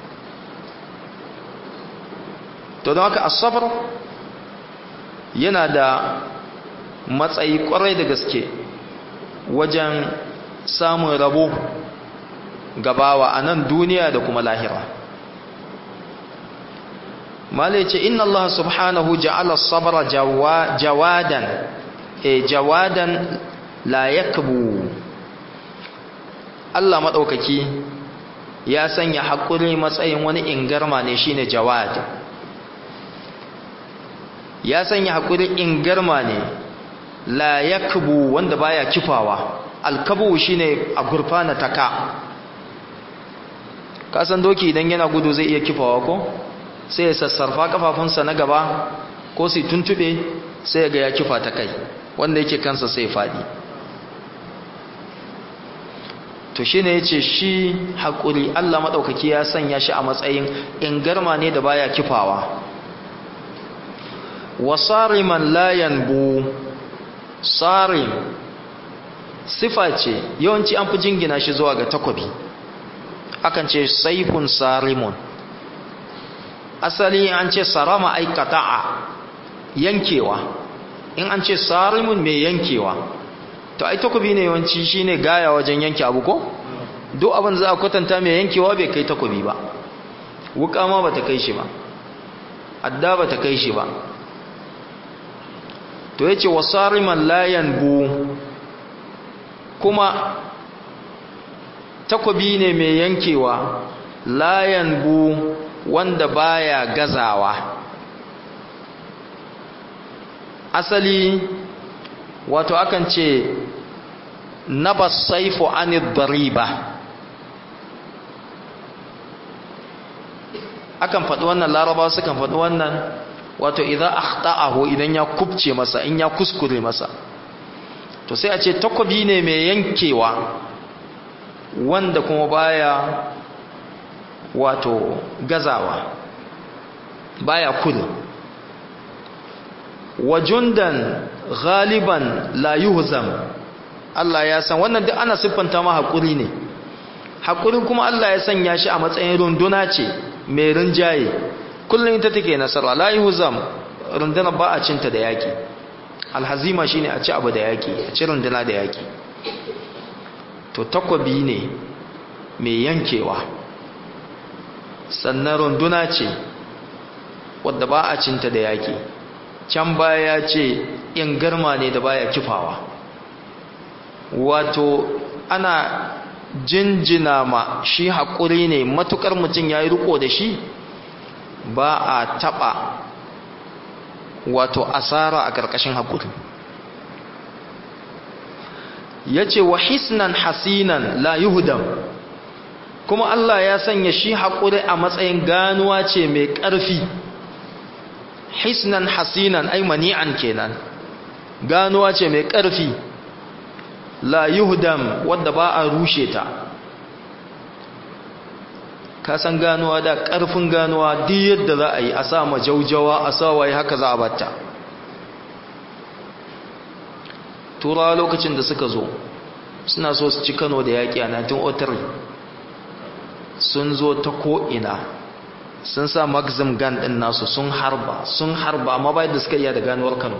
to don haka as-sabr yana da matsayi kwarai da gaske wajen samun rabo gabawa a nan duniya da kuma lahira malai ce inna Allah subhanahu ja'ala sabra jawadan e jawadan la yakbu Allah madaukaki ya sanya hakuri matsayin wani ingarma ne shine jawad ya sanya hakuri ingarma ne la yakbu wanda baya kifawa alkabu shine a gurfana taka kasan doki idan yana gudu zai iya kifawa ko sai ya sassarfa kafafunsa na gaba ko sai tuntube sai ga ya kifa ta kai wanda yake kansa sai fadi to shine yace shi hakuri Allah madaukaki ya sanya shi a matsayin ingarma ne da baya kifawa wasariman la yanbu sarim sifa ce yawanci an fi jingina shi zuwa ga takobi akan ce saifun sarimun asali an ce sarama ai qata'a yankewa in an ce sarimun mai yankewa to ai takobi ne yawanci shine gaya wajen yanke abu ko duk abin za a kwatanta mai yankewa bai kai takobi ba wuka ma bata kai shi ba adda bata kai shi ba to yace wasariman la yanbu kuma takobi ne mai yankewa la yanbu wanda baya gazawa asali wato akan ce nabas saifu anid dariba akan faɗi wannan larabawa sukan faɗi wannan wato idan akhta'ahu idan ya kubce masa in ya kuskure masa to sai a ce takobi ne mai yankewa wanda kuma baya wato gazawa baya kudu wajundan galiban la yuhzam Allah ya san wannan duk ana siffanta ma hakuri ne hakuri kuma Allah ya sanya shi a matsayin runduna ce mai rinjaye kullum ita take nasara la yuhzam runduna ba a cinta da yaki alhazima shine a ci abu da yaki a ci runduna da yaki to takwabi ne mai yankewa sannan runduna ce wadda ba a cinta da yaki can baya ce in garma ne da baya kifawa wato ana jinjina ma shi haƙuri ne matukar mutum ya yi riko da shi ba a taɓa wato asara a ƙarƙashin haƙuri ya ce wa hisnan hasinan la yuhudam kuma Allah ya sanya shi haƙuri a matsayin ganuwa ce mai ƙarfi hisnan hasinan ai mani'an kenan ganuwa ce mai ƙarfi la yuhdam wadda ba a rushe ta ka san ganuwa da ƙarfin ganuwa duk yadda za a yi a sa majaujawa a sa waye haka za a batta turawa lokacin da suka zo suna so su ci kano da yaƙi a 1903 sun zo ta ko'ina sun sa maxim gun ɗin nasu sun harba sun harba amma bayan da suka iya da ganuwar kano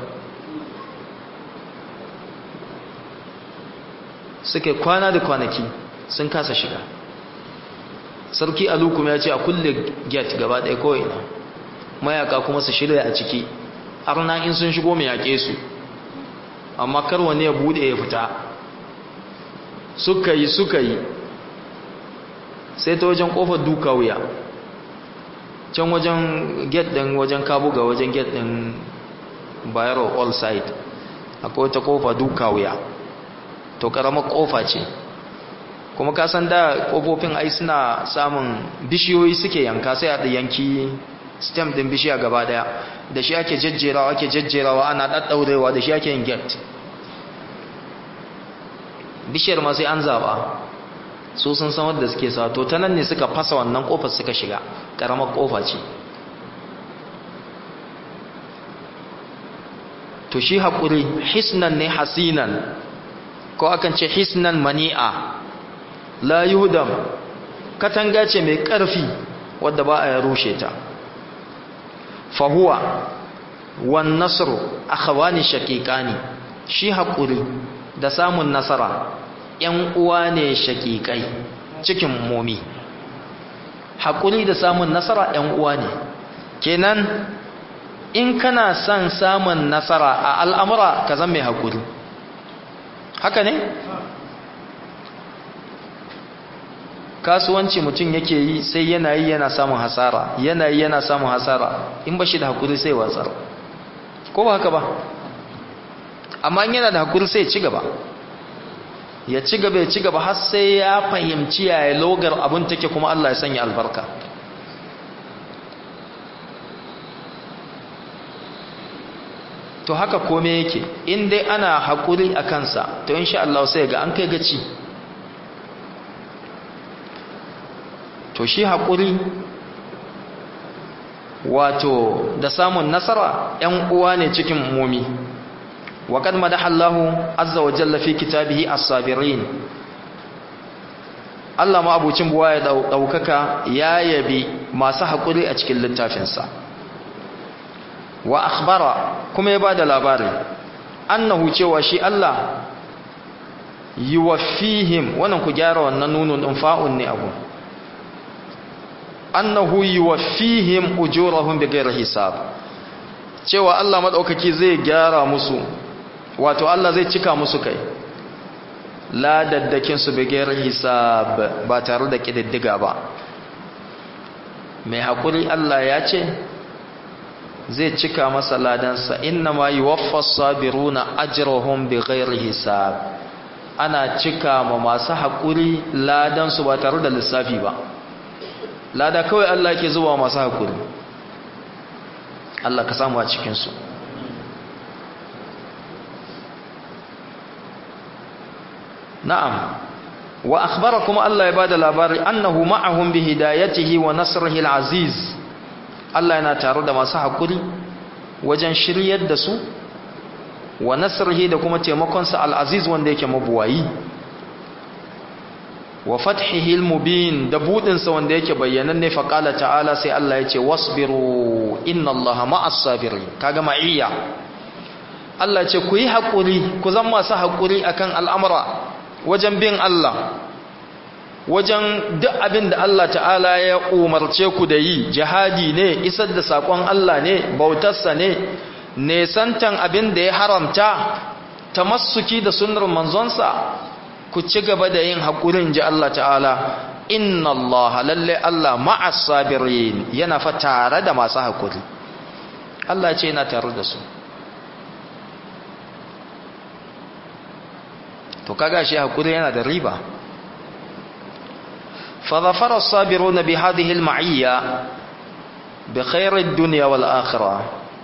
suka kwana da kwanaki sun kasa shiga sarki alukum ya ce a kulle gate gaba ɗaya ko'ina mayaka kuma su shirya a ciki arna in sun shigo mai yaƙe su amma kar wani ya buɗe ya fita suka yi suka yi sai ta wajen kofar duka wuya can wajen get din wajen kabuga wajen get din bayero all side akwai wata kofa duka wuya to karamar kofa ce kuma kasan da kofofin ai suna samun bishiyoyi suke yanka sai a yanki stem din bishiya gaba daya da shi ake jejjerawa ake jejjerawa ana daddaurewa da shi ake yin get bishiyar ma sai an zaba su sun san wadda suke sa to ta nan ne suka fasa wannan kofar suka shiga karamar kofa ce to shi haƙuri hisnan ne hasinan ko akan ce hisnan mani'a la yuhdam katanga ce mai ƙarfi wadda ba a rushe ta fahuwa wan nasru akhawani shaqiqani shi haƙuri da samun nasara ‘yan uwa ne shaƙiƙai cikin momi haƙuri da samun nasara ‘yan uwa ne kenan in kana son samun nasara a al'amura ka zan mai haƙuri haka ne? kasuwanci mutum yake yi sai yana yi yana samun hasara yana yi yana samun hasara in ba shi da haƙuri sai watsar ko ba haka ba amma yana da haƙuri sai ci gaba ya ci gaba ya ci gaba har sai ya fahimci yaya logar abin take kuma Allah ya sanya albarka to haka kome yake in dai ana haƙuri a kansa to insha Allah sai ga an kai gaci to shi haƙuri wato da samun nasara ‘yan uwa ne cikin mumi وقد مدح الله عز وجل في كتابه الصابرين Allah ma abucin buwa ya daukaka ya yabi masu haƙuri a cikin littafinsa wa akhbara kuma ya bada labari annahu cewa shi Allah yuwaffihim wannan ku gyara wannan nunun din fa'un ne abu annahu yuwaffihim ujurahum bighairi hisab cewa Allah madaukaki zai gyara musu wato Allah zai cika musu kai ladaddakin su bigayar hisab ba tare da kididdiga ba mai haƙuri Allah ya ce zai cika masa ladansa inna ma yuwaffas sabiruna ajrahum bighairi hisab ana cika ma masu haƙuri ladansu ba tare da lissafi ba lada kawai Allah ke zuwa masu haƙuri Allah ka samu a cikinsu na'am wa akhbarakum Allah ya bada labari annahu ma'ahum bi hidayatihi wa nasrihi al-aziz Allah yana tare da masu hakuri wajen shiryar da su wa nasrihi da kuma taimakon sa al-aziz wanda yake mabuwayi wa fathihi al-mubin da budin sa wanda yake bayyananne fa qala ta'ala sai Allah yace wasbiru inna Allaha ma'as sabirin kaga ma'iyya Allah ce ku yi hakuri ku zama masu hakuri akan al'amura wajen bin Allah wajen duk abin da Allah ta'ala ya umarce ku da yi jihadi ne isar da sakon Allah ne bautarsa ne nesantan abin da ya haramta tamassuki da sunnar manzonsa ku ci gaba da yin haƙurin ji Allah ta'ala inna Allah lalle Allah ma'as sabirin yana fa tare da masu haƙuri Allah ce yana tare da su to kaga shi hakuri yana da riba fa zafara as-sabirun bi hadhihi al-ma'iyya bi khair ad-dunya wal akhirah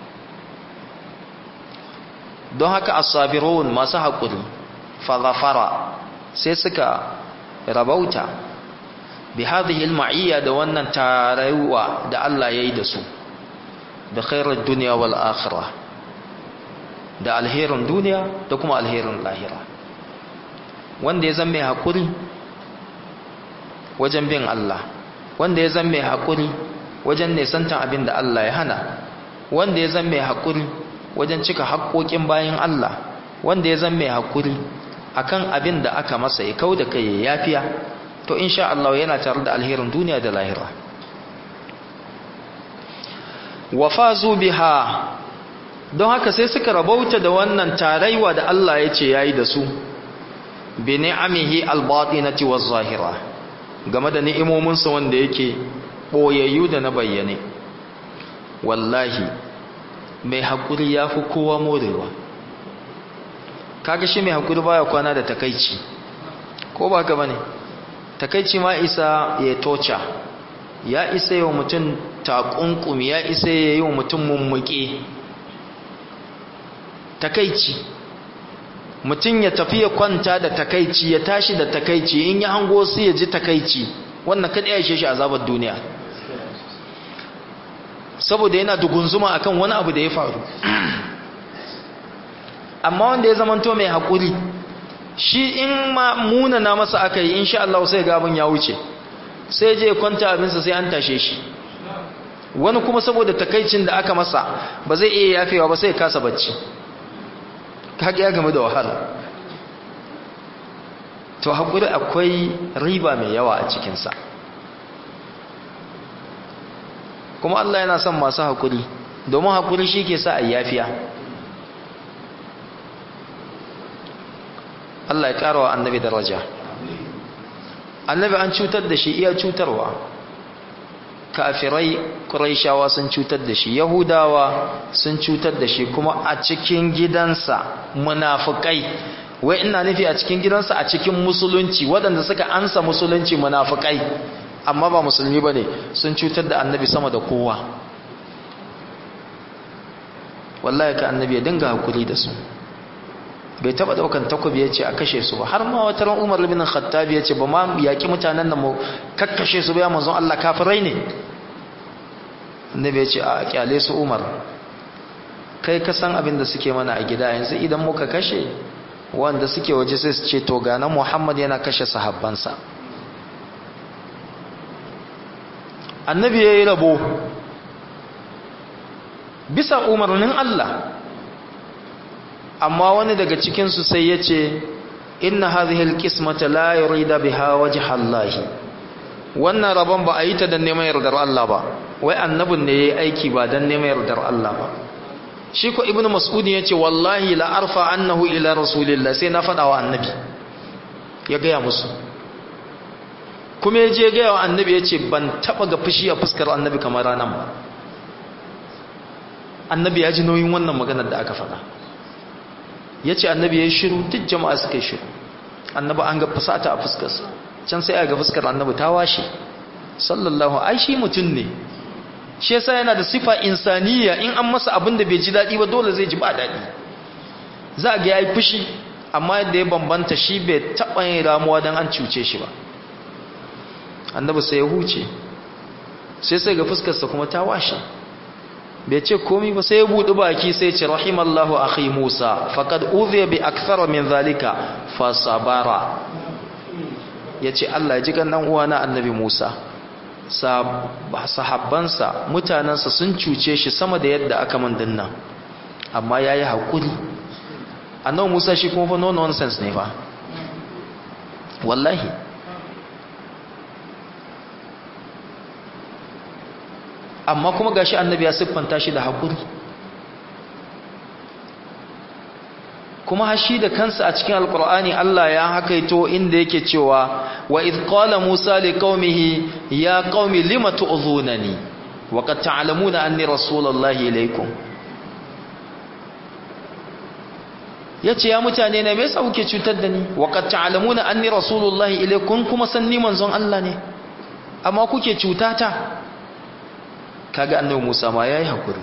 don haka as-sabirun masu hakuri fa zafara sai suka rabauta bi hadhihi al-ma'iyya da wannan tarayuwa da Allah yayi da su bi khair ad-dunya wal akhirah da alherin duniya da kuma alherin lahira wanda ya zama mai haƙuri wajen bin Allah wanda ya zama mai haƙuri wajen nesantan abin da Allah ya hana wanda ya zama mai haƙuri wajen cika haƙoƙin bayan Allah wanda ya zama mai haƙuri akan abin da aka masa ya kau da kai ya yafiya to insha Allah yana tare da alherin duniya da lahira wafazu biha don haka sai suka rabauta da wannan taraiwa da Allah ya ce yayi da su bi ni'amihi al-batinati waz-zahira game da ni'imominsa wanda yake boyayyu da na bayyane wallahi mai hakuri yafi kowa morewa kaga shi mai hakuri baya kwana da takeici ko ba ka bane takeici ma isa ya tocha ya isa yau mutum takunkumi ya isa yi wa mutum mummuke takeici mutum ya tafi ya kwanta da takaici ya tashi da takaici in ya hango su ya ji takaici wannan kada ya shi azabar duniya saboda yana dugunzuma akan wani abu da ya faru amma wanda ya zamanto mai haƙuri shi in ma munana masa aka yi insha Allah sai ga abin ya wuce sai je kwanta abinsa sai an tashe shi wani kuma saboda takaicin da aka masa ba zai iya yafewa ba sai ya kasa bacci kage ya game da wahala to haƙuri akwai riba mai yawa a cikinsa kuma Allah yana son masu haƙuri domin haƙuri shi ke sa a yafiya Allah ya ƙara wa annabi daraja annabi an cutar da shi iya cutarwa kafirai ƙuraishawa sun cutar da shi yahudawa sun cutar da shi kuma a cikin gidansa munafukai wai ina nufi a cikin gidansa a cikin musulunci waɗanda suka ansa musulunci munafukai amma ba musulmi ba ne sun cutar da annabi sama da kowa wallahi ka annabi ya dinga hakuri da su bai taba daukan takobi ya ce a kashe su ba har ma wata ran umar bin khattab ya ce ba ma yaki mutanen da mu kakkashe su ba ya manzon Allah kafirai ne annabi ya ce a kyale su umar kai ka san abin da suke mana a gida yanzu idan muka kashe wanda suke waje sai su ce to ga na Muhammad yana kashe sahabbansa annabi ya yi rabo bisa umarnin Allah amma wani daga cikinsu sai ya ce inna hadhihi alqismata la yurida biha wajha Allah wannan rabon ba a yi ta dan neman yardar Allah ba wai annabin ne yayi aiki ba dan neman yardar Allah ba shi ko ibnu mas'ud yace wallahi la arfa annahu ila rasulillah sai na fada wa annabi ya gaya musu kuma ya je gaya wa annabi ya ce ban taba ga fushi a fuskar annabi kamar ranar ba annabi ya ji nauyin wannan maganar da aka faɗa ya ce annabi ya yi shiru duk jama'a suka yi shiru annabi an ga fasata a fuskarsa can sai a ga fuskar annabi ta washe sallallahu ai shi mutum ne shi yasa yana da sifa insaniya in an masa abin da bai ji daɗi ba dole zai ji ba daɗi za a ga ya yi fushi amma yadda ya bambanta shi bai taɓa yin ramuwa don an cuce shi ba annabi sai ya huce sai sai ga fuskarsa kuma ta washe bai ce komi ba sai ya buɗi baki sai ce rahimallahu akhi Musa faqad udhiya bi akthara min zalika fa sabara yace Allah ya ji kan dan uwana annabi Musa sahabbansa mutanansa sun cuce shi sama da yadda aka man dinnan amma yayi hakuri annabi Musa shi kuma fa no nonsense ne fa wallahi amma kuma gashi annabi ya siffanta shi da hakuri kuma hashi da kansa a cikin alkur'ani Allah ya hakaito inda yake cewa wa idh qala musa liqaumihi ya qaumi lima tu'dhunani wa qad ta'lamuna anni rasulullahi ilaykum yace ya mutane ne me yasa kuke cutar da ni wa qad ta'lamuna anni rasulullahi ilaykum kuma san ni manzon Allah ne amma kuke cutata kaga annabi Musa ma yayi hakuri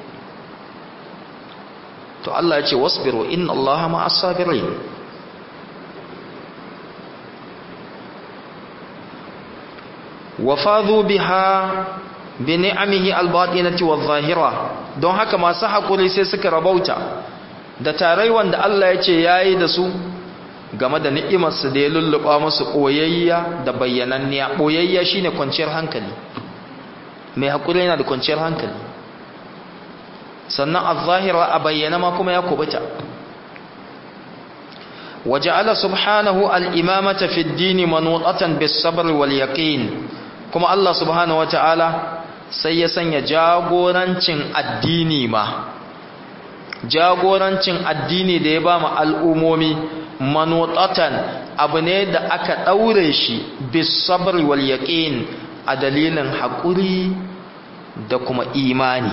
to Allah ya ce wasbiru inna Allaha ma'as sabirin wafadhu biha bi ni'amihi al-batinati wadh-dhahira don haka masu hakuri sai suka rabauta da tarai wanda Allah ya ce yayi da su game da ni'imarsa da ya lulluba musu boyayya da bayyananniya boyayya shine kwanciyar hankali mai haƙuri yana da kwanciyar hankali sannan al-zahira a bayyana ma kuma ya kubuta waja'ala subhanahu al-imamata fi ad-din manutatan bis-sabr wal-yaqin kuma Allah subhanahu wata'ala sai ya sanya jagorancin addini ma jagorancin addini da ya ba mu al'umomi manutatan abu ne da aka daure shi bis-sabr wal-yaqin a dalilin haƙuri da kuma imani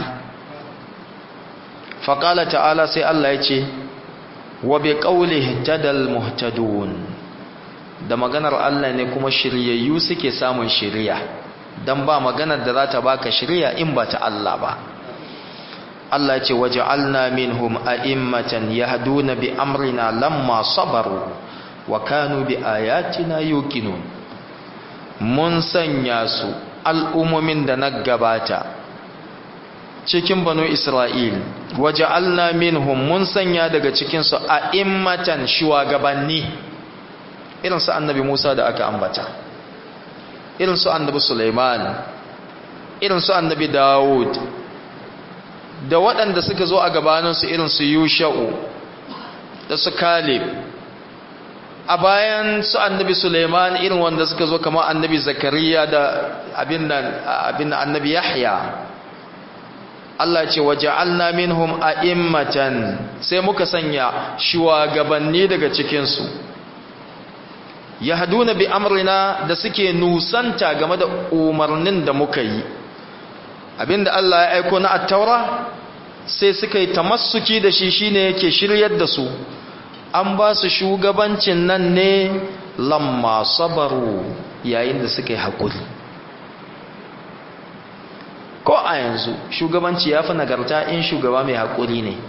faƙala ta'ala sai Allah ya ce wa bi ƙaule tadal muhtadun da maganar Allah ne kuma shiryayyu suke samun shirya don ba maganar da za ta baka shirya in ba ta Allah ba Allah ce waja'alna minhum a'immatan yahduna bi amrina lamma sabaru wa kanu bi ayatina yuqinun mun sanya su al'ummomin da na gabata cikin banu Isra'il, waje alna minhum mun sanya daga cikinsu a immatan shugabanni irinsu annabi Musa da aka ambata, irinsu annabi Sulaiman, irinsu annabi Dawud, da waɗanda suka zo a gabaninsu irinsu Yusha'u da su Kalib a bayan su annabi Suleiman irin wanda suka zo kamar annabi Zakariya da abin nan abin annabi Yahya Allah ce waja'alna minhum a'immatan sai muka sanya shugabanni daga cikin su yahduna bi amrina da suke nusanta game da umarnin da muka yi abinda Allah ya aiko na at-taura sai suka yi tamassuki da shi shine yake shiryar da su an ba su shugabancin nan ne lamma sabaru yayin da suka yi haƙuri ko a yanzu shugabanci ya fi nagarta in shugaba mai haƙuri ne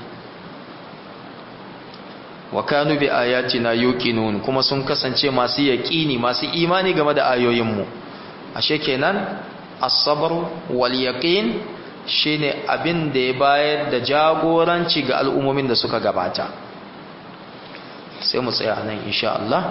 wa kanu bi ayatina yuqinun kuma sun kasance masu yaƙini masu imani game da ayoyinmu ashe kenan as-sabr wal yaqin shine abin da ya bayar da jagoranci ga al'ummomin da suka gabata sai mu tsaya nan insha Allah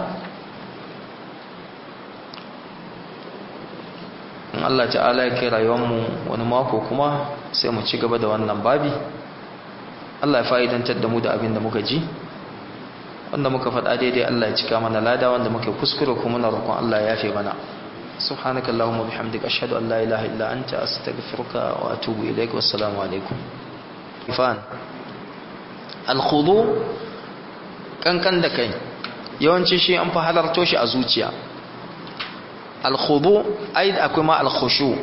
in Allah ta'ala ya kai rayuwarmu wani mako kuma sai mu ci gaba da wannan babi Allah ya fa'idantar da mu da abin da muka ji wanda muka faɗa daidai Allah ya cika mana lada wanda muka kuskure kuma na roƙon Allah ya yafe mana سبحانك اللهم وبحمدك أشهد أن لا إله إلا أنت أستغفرك وأتوب إليك والسلام عليكم فان الخضوع kankan da kai yawanci shi an fi halarto shi a zuciya alkhudu ai akwai ma alkhushu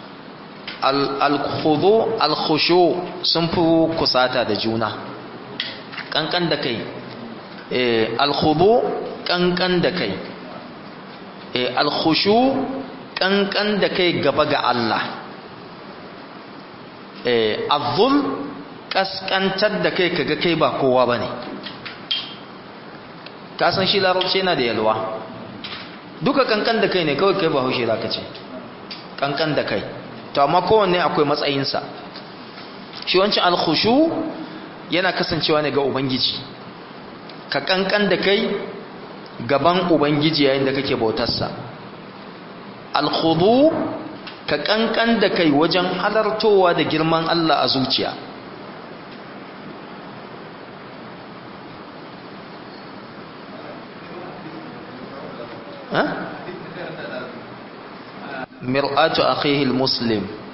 alkhudu alkhushu sun fi kusata da juna kankan da kai eh alkhudu kankan da kai eh alkhushu kankan da kai gaba ga Allah eh azzul kaskantar da kai kaga kai ba kowa bane ka san shi larabci yana da yalwa duka kankan da kai ne kawai kai ba haushe za ka ce kankan da kai to amma kowanne akwai matsayinsa shi wancan alkhushu yana kasancewa ne ga ubangiji ka kankan da kai gaban ubangiji yayin da kake bautarsa alkhudu ka kankan da kai wajen halartowa da girman Allah a zuciya مرآة أخيه المسلم